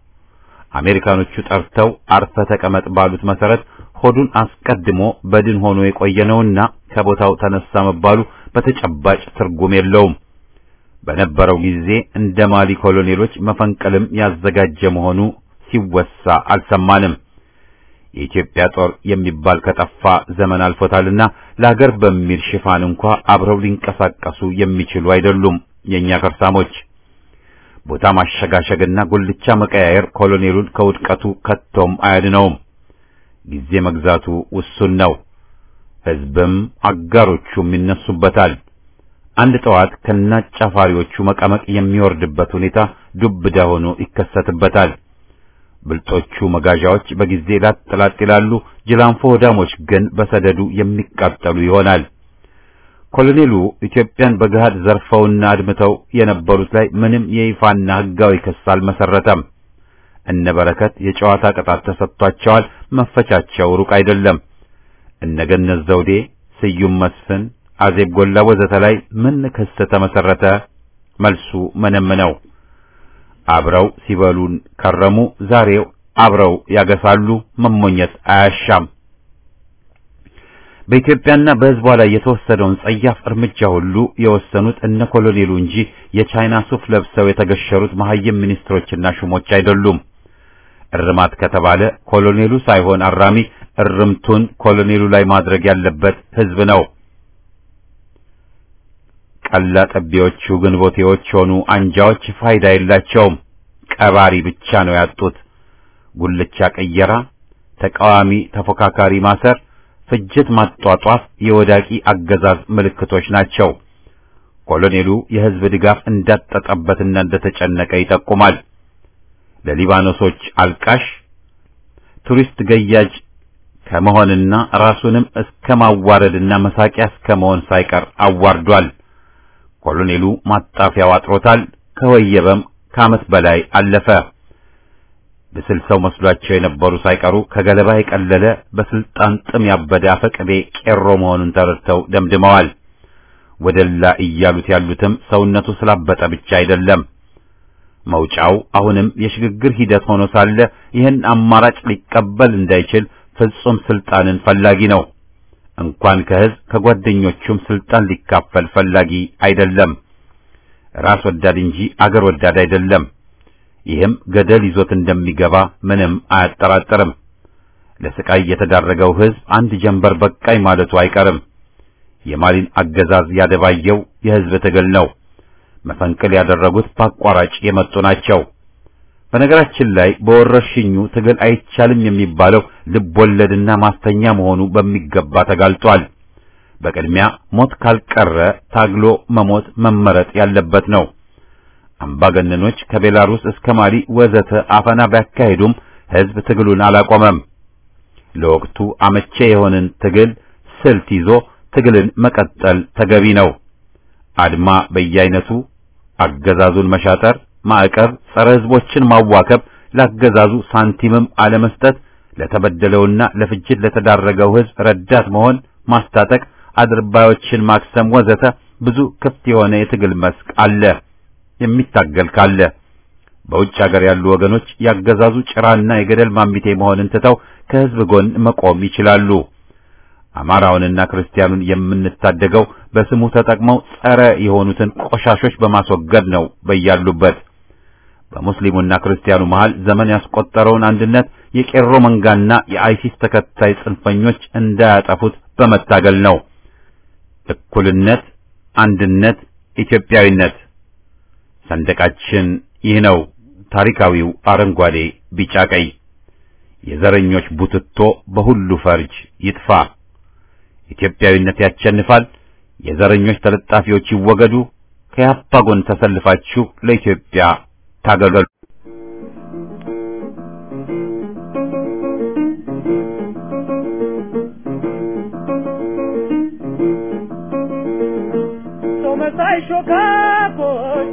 አሜሪካኖቹ ጠርተው አርፈ ተቀመጥ ባሉት መሰረት ሆዱን አስቀድሞ በድን ሆኖ የቆየነውና ከቦታው ተነሳ መባሉ በተጨባጭ ትርጉም የለውም። በነበረው ጊዜ እንደ ማሊ ኮሎኔሎች መፈንቅልም ያዘጋጀ መሆኑ ሲወሳ አልሰማንም። የኢትዮጵያ ጦር የሚባል ከጠፋ ዘመን አልፎታልና ለሀገር በሚል ሽፋን እንኳ አብረው ሊንቀሳቀሱ የሚችሉ አይደሉም የኛ ከርሳሞች። ቦታ ማሸጋሸግና ጉልቻ መቀያየር ኮሎኔሉን ከውድቀቱ ከቶም አያድነውም። ጊዜ መግዛቱ ውሱን ነው። ሕዝብም አጋሮቹም ይነሱበታል። አንድ ጠዋት ከናጫፋሪዎቹ መቀመቅ የሚወርድበት ሁኔታ ዱብዳ ሆኖ ይከሰትበታል። ብልጦቹ መጋዣዎች በጊዜ ላጥ ላጥ ይላሉ። ጅላንፎ ወዳሞች ግን በሰደዱ የሚቃጠሉ ይሆናል። ኮሎኔሉ ኢትዮጵያን በገሃድ ዘርፈውና አድምተው የነበሩት ላይ ምንም የይፋና ሕጋዊ ክስ አልመሰረተም። እነ በረከት የጨዋታ ቅጣት ተሰጥቷቸዋል። መፈቻቸው ሩቅ አይደለም። እነ ገነት ዘውዴ፣ ስዩም መስፍን፣ አዜብ ጎላ ወዘተ ላይ ምን ክስ ተመሰረተ? መልሱ ምንም ነው። አብረው ሲበሉን ከረሙ። ዛሬው አብረው ያገሳሉ። መሞኘት አያሻም። በኢትዮጵያና በሕዝቧ ላይ የተወሰደውን ጸያፍ እርምጃ ሁሉ የወሰኑት እነ ኮሎኔሉ እንጂ የቻይና ሱፍ ለብሰው የተገሸሩት መሐይም ሚኒስትሮችና ሹሞች አይደሉም። እርማት ከተባለ ኮሎኔሉ ሳይሆን አራሚ እርምቱን ኮሎኔሉ ላይ ማድረግ ያለበት ሕዝብ ነው። ቀላ ጠቢዎቹ ግንቦቴዎች ሆኑ አንጃዎች ፋይዳ የላቸውም። ቀባሪ ብቻ ነው ያጡት። ጉልቻ ቅየራ፣ ተቃዋሚ ተፎካካሪ ማሰር፣ ፍጅት ማጧጧፍ የወዳቂ አገዛዝ ምልክቶች ናቸው። ኮሎኔሉ የሕዝብ ድጋፍ እንዳጠጠበትና እንደተጨነቀ ይጠቁማል። ለሊባኖሶች አልቃሽ ቱሪስት ገያጅ ከመሆንና ራሱንም እስከ ማዋረድና መሳቂያ እስከ መሆን ሳይቀር አዋርዷል። ኮሎኔሉ ማጣፊያው አጥሮታል። ከወየበም ከዓመት በላይ አለፈ። ብስል ሰው መስሏቸው የነበሩ ሳይቀሩ ከገለባ የቀለለ በስልጣን ጥም ያበደ አፈቅቤ ቄሮ መሆኑን ተረድተው ደምድመዋል። ወደላ እያሉት ያሉትም ሰውነቱ ስላበጠ ብቻ አይደለም። መውጫው አሁንም የሽግግር ሂደት ሆኖ ሳለ ይህን አማራጭ ሊቀበል እንዳይችል ፍጹም ስልጣንን ፈላጊ ነው። እንኳን ከህዝብ ከጓደኞቹም ስልጣን ሊካፈል ፈላጊ አይደለም። ራስ ወዳድ እንጂ አገር ወዳድ አይደለም። ይህም ገደል ይዞት እንደሚገባ ምንም አያጠራጥርም። ለስቃይ የተዳረገው ህዝብ አንድ ጀንበር በቃኝ ማለቱ አይቀርም። የማሊን አገዛዝ ያደባየው የህዝብ ትግል ነው። መፈንቅል ያደረጉት በአቋራጭ የመጡ ናቸው። በነገራችን ላይ በወረርሽኙ ትግል አይቻልም የሚባለው ልብ ወለድና ማስተኛ መሆኑ በሚገባ ተጋልጧል። በቅድሚያ ሞት ካልቀረ ታግሎ መሞት መመረጥ ያለበት ነው። አምባገነኖች ከቤላሩስ እስከ ማሊ ወዘተ አፈና ቢያካሄዱም ህዝብ ትግሉን አላቆመም። ለወቅቱ አመቼ የሆነን ትግል ስልት ይዞ ትግልን መቀጠል ተገቢ ነው። አድማ በየአይነቱ አገዛዙን መሻጠር፣ ማዕቀብ፣ ጸረ ህዝቦችን ማዋከብ፣ ላገዛዙ ሳንቲምም አለመስጠት፣ ለተበደለውና ለፍጅት ለተዳረገው ህዝብ ረዳት መሆን፣ ማስታጠቅ፣ አድርባዮችን ማክሰም ወዘተ ብዙ ክፍት የሆነ የትግል መስክ አለ። የሚታገል ካለ በውጭ ሀገር ያሉ ወገኖች ያገዛዙ ጭራና የገደል ማሚቴ መሆንን ትተው ከህዝብ ጎን መቆም ይችላሉ። አማራውንና ክርስቲያኑን የምንታደገው በስሙ ተጠቅመው ጸረ የሆኑትን ቆሻሾች በማስወገድ ነው። በያሉበት በሙስሊሙና ክርስቲያኑ መሃል ዘመን ያስቆጠረውን አንድነት የቄሮ መንጋና የአይሲስ ተከታይ ጽንፈኞች እንዳያጠፉት በመታገል ነው። እኩልነት፣ አንድነት፣ ኢትዮጵያዊነት ሰንደቃችን ይህ ነው። ታሪካዊው አረንጓዴ፣ ቢጫ፣ ቀይ የዘረኞች ቡትቶ በሁሉ ፈርጅ ይጥፋ። ኢትዮጵያዊነት ያሸንፋል። የዘረኞች ተለጣፊዎች ይወገዱ። ከያፓ ጎን ተሰልፋችሁ ለኢትዮጵያ ታገሉ። ሰው መሳይ ሾካኮች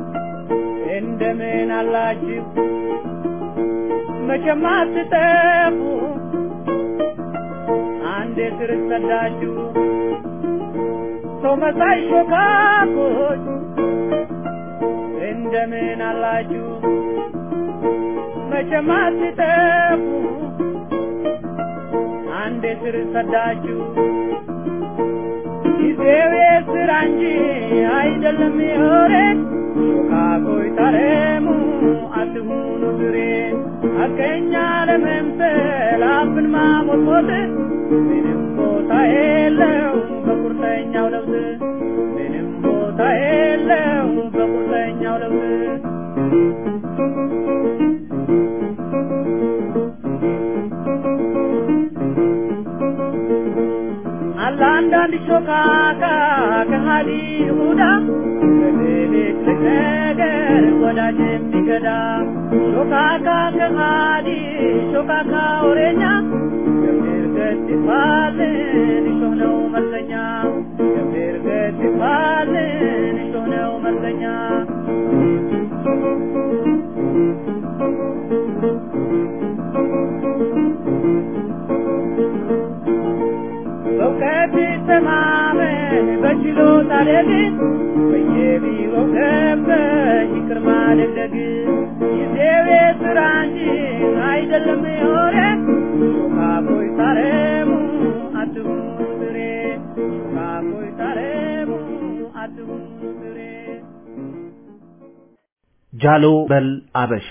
እንደምን አላችሁ? መቼም አትጠፉ አንዴ ስር ሰዳችሁ ሰው መሳይ ሾካኮች እንደምን አላችሁ? መቼም አትጠፉ አንዴ ስር ሰዳችሁ ጊዜው የስራ እንጂ አይደለም የወሬ ሾካኮይ ታረሙ አትሁኑ ዝሬ ሐቀኛ ለመምሰል አፍን ማሞጥሞጥ ምንም ቦታ የለው በቁርጠኛው ለውዝ ምንም ቦታ የለው በቁርጠኛው ለውዝ አለ አንዳንድ ሾካካ ከሃዲ ይሁዳ በትልቅ ነገር ወዳጅ የሚገዳ ሾካካ ከሃዲ ሾካካ ወሬኛ ገምር ገት ይባልን እሾህ ነው መርዘኛ ገምር ገት ይባልን እሾህ ነው መርዘኛ በእውቀት ተማመን በችሎታ ደግን በየቢሮው ገብተህ ይቅር ማደግደግ ጊዜው የሥራ እንጂ አይደለም የሆነ ሾካኮይ ታረሙ አትሁኑ ስሬ ሾካኮይ ታረሙ አትሁኑ ስሬ ጃሎ በል አበሻ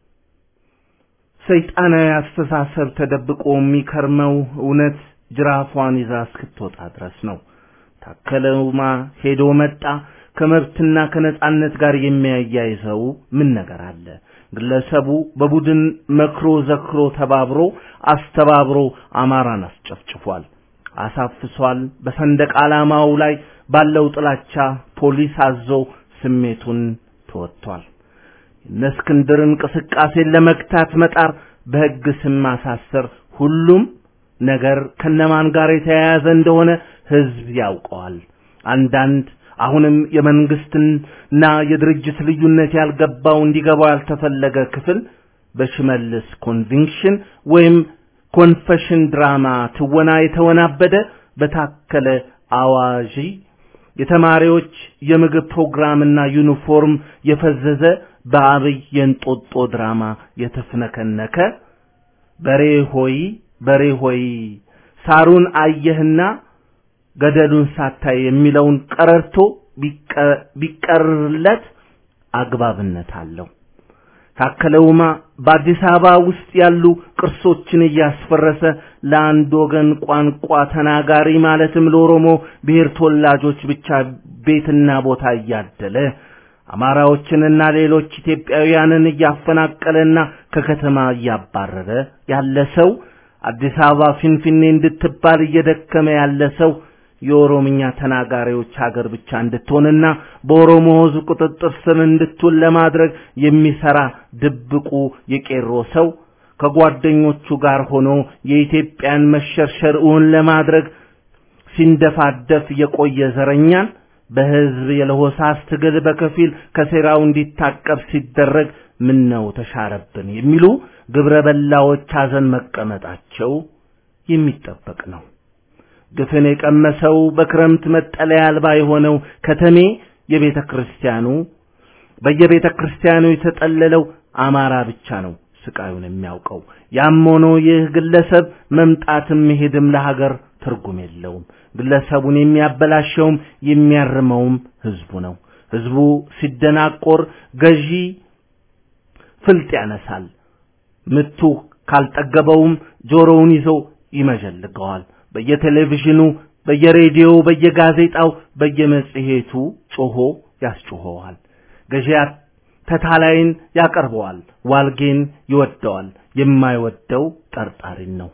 ሰይጣናዊ አስተሳሰብ ተደብቆ የሚከርመው እውነት ጅራፏን ይዛ እስክትወጣ ድረስ ነው። ታከለውማ ሄዶ መጣ ከመብትና ከነጻነት ጋር የሚያያይዘው ምን ነገር አለ? ግለሰቡ በቡድን መክሮ ዘክሮ ተባብሮ አስተባብሮ አማራን አስጨፍጭፏል፣ አሳፍሷል። በሰንደቅ ዓላማው ላይ ባለው ጥላቻ ፖሊስ አዞ ስሜቱን ተወጥቷል። እነ እስክንድር እንቅስቃሴን ለመግታት መጣር፣ በሕግ ስም ማሳሰር፣ ሁሉም ነገር ከነማን ጋር የተያያዘ እንደሆነ ሕዝብ ያውቀዋል። አንዳንድ አሁንም የመንግስትና የድርጅት ልዩነት ያልገባው እንዲገባው ያልተፈለገ ክፍል በሽመልስ ኮንቪንክሽን ወይም ኮንፈሽን ድራማ ትወና የተወናበደ በታከለ አዋዢ የተማሪዎች የምግብ ፕሮግራምና ዩኒፎርም የፈዘዘ በአብይ የእንጦጦ ድራማ የተፍነከነከ በሬ ሆይ በሬ ሆይ ሳሩን አየህና ገደሉን ሳታይ የሚለውን ቀረርቶ ቢቀርለት አግባብነት አለው። ታከለውማ በአዲስ አበባ ውስጥ ያሉ ቅርሶችን እያስፈረሰ ለአንድ ወገን ቋንቋ ተናጋሪ ማለትም ለኦሮሞ ብሔር ተወላጆች ብቻ ቤትና ቦታ እያደለ አማራዎችንና ሌሎች ኢትዮጵያውያንን እያፈናቀለና ከከተማ እያባረረ ያለ ሰው አዲስ አበባ ፊንፊኔ እንድትባል እየደከመ ያለ ሰው የኦሮምኛ ተናጋሪዎች ሀገር ብቻ እንድትሆንና በኦሮሞ ሕዝብ ቁጥጥር ስር እንድትውል ለማድረግ የሚሰራ ድብቁ የቄሮ ሰው ከጓደኞቹ ጋር ሆኖ የኢትዮጵያን መሸርሸር እውን ለማድረግ ሲንደፋደፍ የቆየ ዘረኛን በሕዝብ የለሆሳስ ትግል በከፊል ከሴራው እንዲታቀብ ሲደረግ ምን ነው ተሻረብን የሚሉ ግብረ በላዎች ሐዘን መቀመጣቸው የሚጠበቅ ነው። ግፍን የቀመሰው በክረምት መጠለያ አልባ የሆነው ከተሜ የቤተ ክርስቲያኑ በየቤተ ክርስቲያኑ የተጠለለው አማራ ብቻ ነው ስቃዩን የሚያውቀው። ያም ሆኖ ይህ ግለሰብ መምጣትም መሄድም ለሀገር ትርጉም የለውም። ግለሰቡን የሚያበላሸውም የሚያርመውም ህዝቡ ነው። ህዝቡ ሲደናቆር ገዢ ፍልጥ ያነሳል። ምቱ ካልጠገበውም ጆሮውን ይዞ ይመዠልገዋል። በየቴሌቪዥኑ፣ በየሬዲዮው፣ በየጋዜጣው፣ በየመጽሔቱ ጮሆ ያስጮኸዋል። ገዢ ተታላይን ያቀርበዋል። ዋልጌን ይወደዋል። የማይወደው ጠርጣሪን ነው።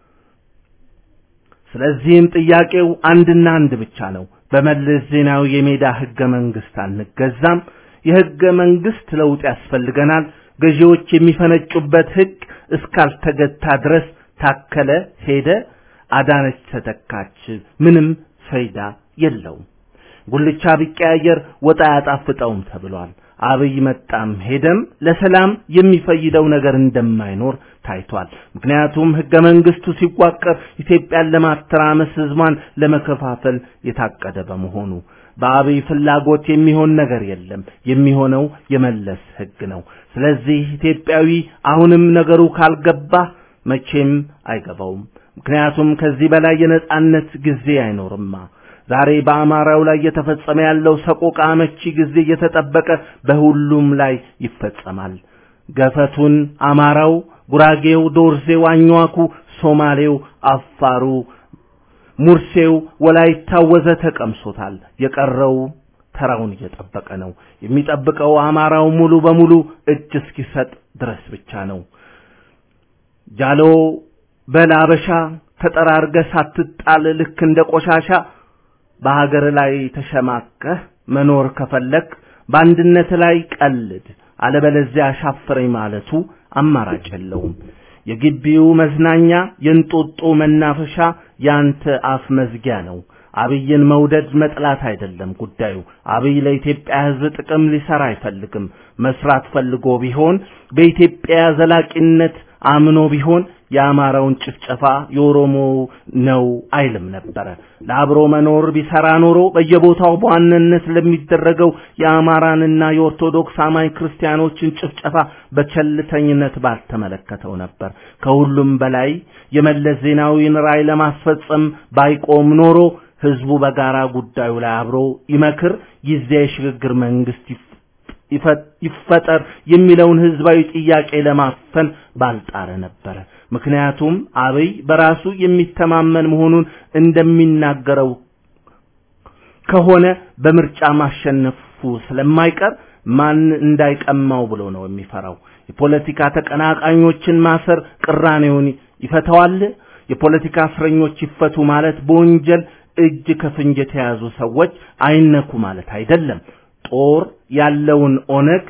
ስለዚህም ጥያቄው አንድና አንድ ብቻ ነው። በመለስ ዜናዊ የሜዳ ህገ መንግስት አንገዛም። የህገ መንግስት ለውጥ ያስፈልገናል። ገዢዎች የሚፈነጩበት ህግ እስካልተገታ ድረስ ታከለ ሄደ፣ አዳነች ተተካች፣ ምንም ፈይዳ የለውም። ጉልቻ ቢቀያየር ወጥ አያጣፍጠውም ተብሏል። አብይ መጣም ሄደም ለሰላም የሚፈይደው ነገር እንደማይኖር ታይቷል። ምክንያቱም ህገ መንግስቱ ሲዋቀር ኢትዮጵያን ለማተራመስ ህዝቧን ለመከፋፈል የታቀደ በመሆኑ በአብይ ፍላጎት የሚሆን ነገር የለም። የሚሆነው የመለስ ህግ ነው። ስለዚህ ኢትዮጵያዊ አሁንም ነገሩ ካልገባ መቼም አይገባውም። ምክንያቱም ከዚህ በላይ የነጻነት ጊዜ አይኖርማ። ዛሬ በአማራው ላይ እየተፈጸመ ያለው ሰቆቃ አመቺ ጊዜ እየተጠበቀ በሁሉም ላይ ይፈጸማል። ገፈቱን አማራው፣ ጉራጌው፣ ዶርዜው፣ አኝዋኩ፣ ሶማሌው፣ አፋሩ፣ ሙርሴው፣ ወላይታው ወዘተ ቀምሶታል። የቀረው ተራውን እየጠበቀ ነው። የሚጠብቀው አማራው ሙሉ በሙሉ እጅ እስኪሰጥ ድረስ ብቻ ነው። ጃሎ በላበሻ ተጠራርገ ሳትጣል ልክ እንደ ቆሻሻ በሀገር ላይ ተሸማቀህ መኖር ከፈለክ በአንድነት ላይ ቀልድ፣ አለበለዚያ አሻፈረኝ ማለቱ አማራጭ የለውም። የግቢው መዝናኛ የእንጦጦ መናፈሻ ያንተ አፍ መዝጊያ ነው። አብይን መውደድ መጥላት አይደለም ጉዳዩ። አብይ ለኢትዮጵያ ሕዝብ ጥቅም ሊሰራ አይፈልግም። መስራት ፈልጎ ቢሆን በኢትዮጵያ ዘላቂነት አምኖ ቢሆን የአማራውን ጭፍጨፋ የኦሮሞ ነው አይልም ነበረ። ለአብሮ መኖር ቢሰራ ኖሮ በየቦታው በዋናነት ለሚደረገው የአማራንና የኦርቶዶክስ አማኝ ክርስቲያኖችን ጭፍጨፋ በቸልተኝነት ባልተመለከተው ነበር። ከሁሉም በላይ የመለስ ዜናዊን ራዕይ ለማስፈጸም ባይቆም ኖሮ ህዝቡ በጋራ ጉዳዩ ላይ አብሮ ይመክር፣ ጊዜ የሽግግር መንግስት ይፈጠር የሚለውን ህዝባዊ ጥያቄ ለማፈን ባልጣረ ነበረ። ምክንያቱም አብይ በራሱ የሚተማመን መሆኑን እንደሚናገረው ከሆነ በምርጫ ማሸነፉ ስለማይቀር ማን እንዳይቀማው ብሎ ነው የሚፈራው። የፖለቲካ ተቀናቃኞችን ማሰር ቅራኔውን ይፈታዋል? የፖለቲካ እስረኞች ይፈቱ ማለት በወንጀል እጅ ከፍንጅ የተያዙ ሰዎች አይነኩ ማለት አይደለም። ጦር ያለውን ኦነግ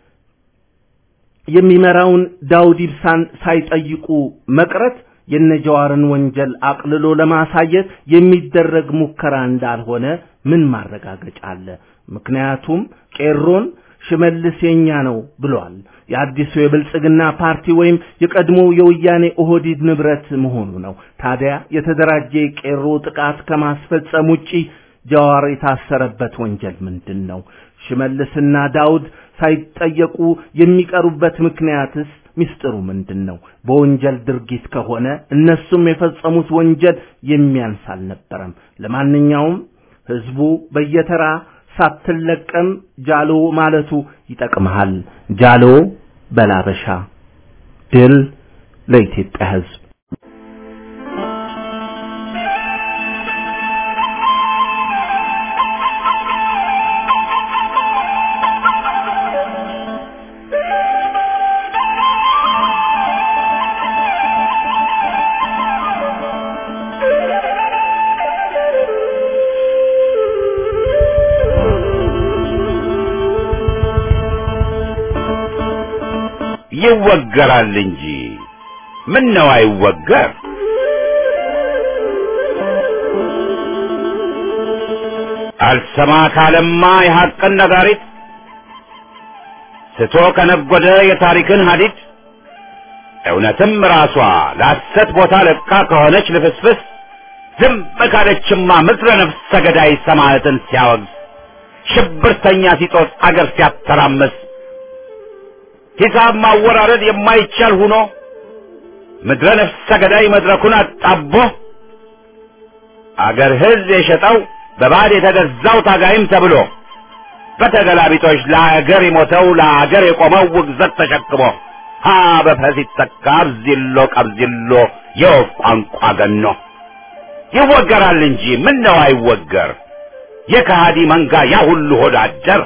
የሚመራውን ዳውድ ኢብሳን ሳይጠይቁ መቅረት የነጀዋርን ወንጀል አቅልሎ ለማሳየት የሚደረግ ሙከራ እንዳልሆነ ምን ማረጋገጫ አለ? ምክንያቱም ቄሮን ሽመልስ የኛ ነው ብሏል። የአዲሱ የብልጽግና ፓርቲ ወይም የቀድሞ የወያኔ ኦህዲድ ንብረት መሆኑ ነው። ታዲያ የተደራጀ የቄሮ ጥቃት ከማስፈጸም ውጪ ጀዋር የታሰረበት ወንጀል ምንድን ነው? ሽመልስና ዳውድ ሳይጠየቁ የሚቀሩበት ምክንያትስ ሚስጥሩ ምንድን ነው? በወንጀል ድርጊት ከሆነ እነሱም የፈጸሙት ወንጀል የሚያንስ አልነበረም። ለማንኛውም ህዝቡ በየተራ ሳትለቀም ጃሎ ማለቱ ይጠቅመሃል። ጃሎ በላበሻ ድል ለኢትዮጵያ ህዝብ። ይወገራል እንጂ ምን ነው አይወገር? አልሰማ ካለማ የሐቅን ነጋሪት ስቶ ከነጎደ የታሪክን ሀዲድ እውነትም ራሷ ለሐሰት ቦታ ለቃ ከሆነች ልፍስፍስ ዝም ካለችማ ምድረ ነፍሰ ገዳይ ሰማዕትን ሲያወግዝ ሽብርተኛ ሲጦስ አገር ሲያተራምስ ሂሳብ ማወራረድ የማይቻል ሁኖ ምድረ ነፍሰ ገዳይ መድረኩን አጣቦ አገር ሕዝብ የሸጠው በባዕድ የተገዛው ታጋይም ተብሎ በተገላቢጦች ለአገር የሞተው ለአገር የቆመው ውግዘት ተሸክሞ ሀ በፈ ሲተካ አብዚሎ ቀብዚሎ የወፍ ቋንቋ ገኖ ይወገራል እንጂ ምን ነው አይወገር የከሃዲ መንጋ ያ ሁሉ ሆዳደር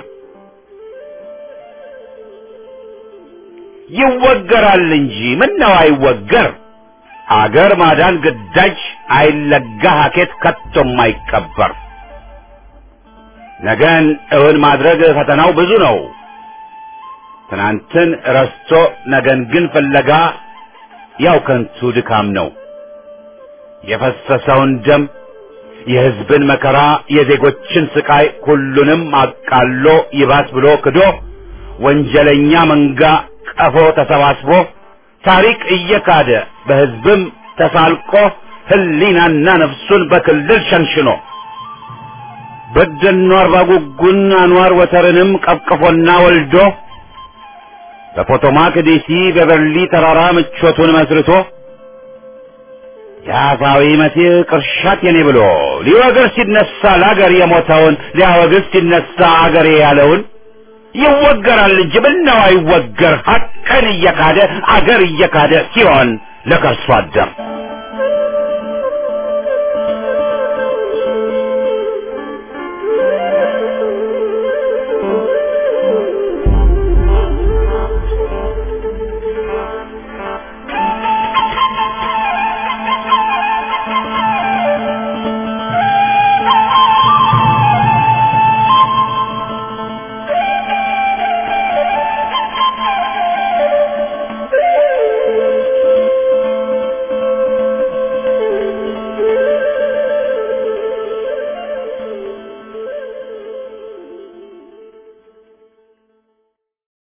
ይወገራል እንጂ ምን ነው አይወገር አገር ማዳን ግዳጅ አይለጋ ሀኬት ከቶም አይቀበር ነገን እውን ማድረግ ፈተናው ብዙ ነው ትናንትን ረስቶ ነገን ግን ፍለጋ ያው ከንቱ ድካም ነው የፈሰሰውን ደም የሕዝብን መከራ የዜጎችን ስቃይ ሁሉንም አቃሎ ይባስ ብሎ ክዶ ወንጀለኛ መንጋ ቀፎ ተሰባስቦ ታሪክ እየካደ በሕዝብም ተሳልቆ ህሊናና ነፍሱን በክልል ሸንሽኖ በደኖ አርባ ጉጉን አንዋር ወተርንም ቀፍቅፎና ወልዶ በፖቶማክ ዲሲ በበርሊ ተራራ ምቾቱን መስርቶ የአፋዊ መሲህ ቅርሻት የኔ ብሎ ሊወግር ሲነሳ ለአገር የሞተውን ሊያወግዝ ሲነሳ አገሬ ያለውን ይወገራል እንጂ ምነው አይወገር ሐቅን እየካደ አገር እየካደ ሲሆን ለከርሶ አደር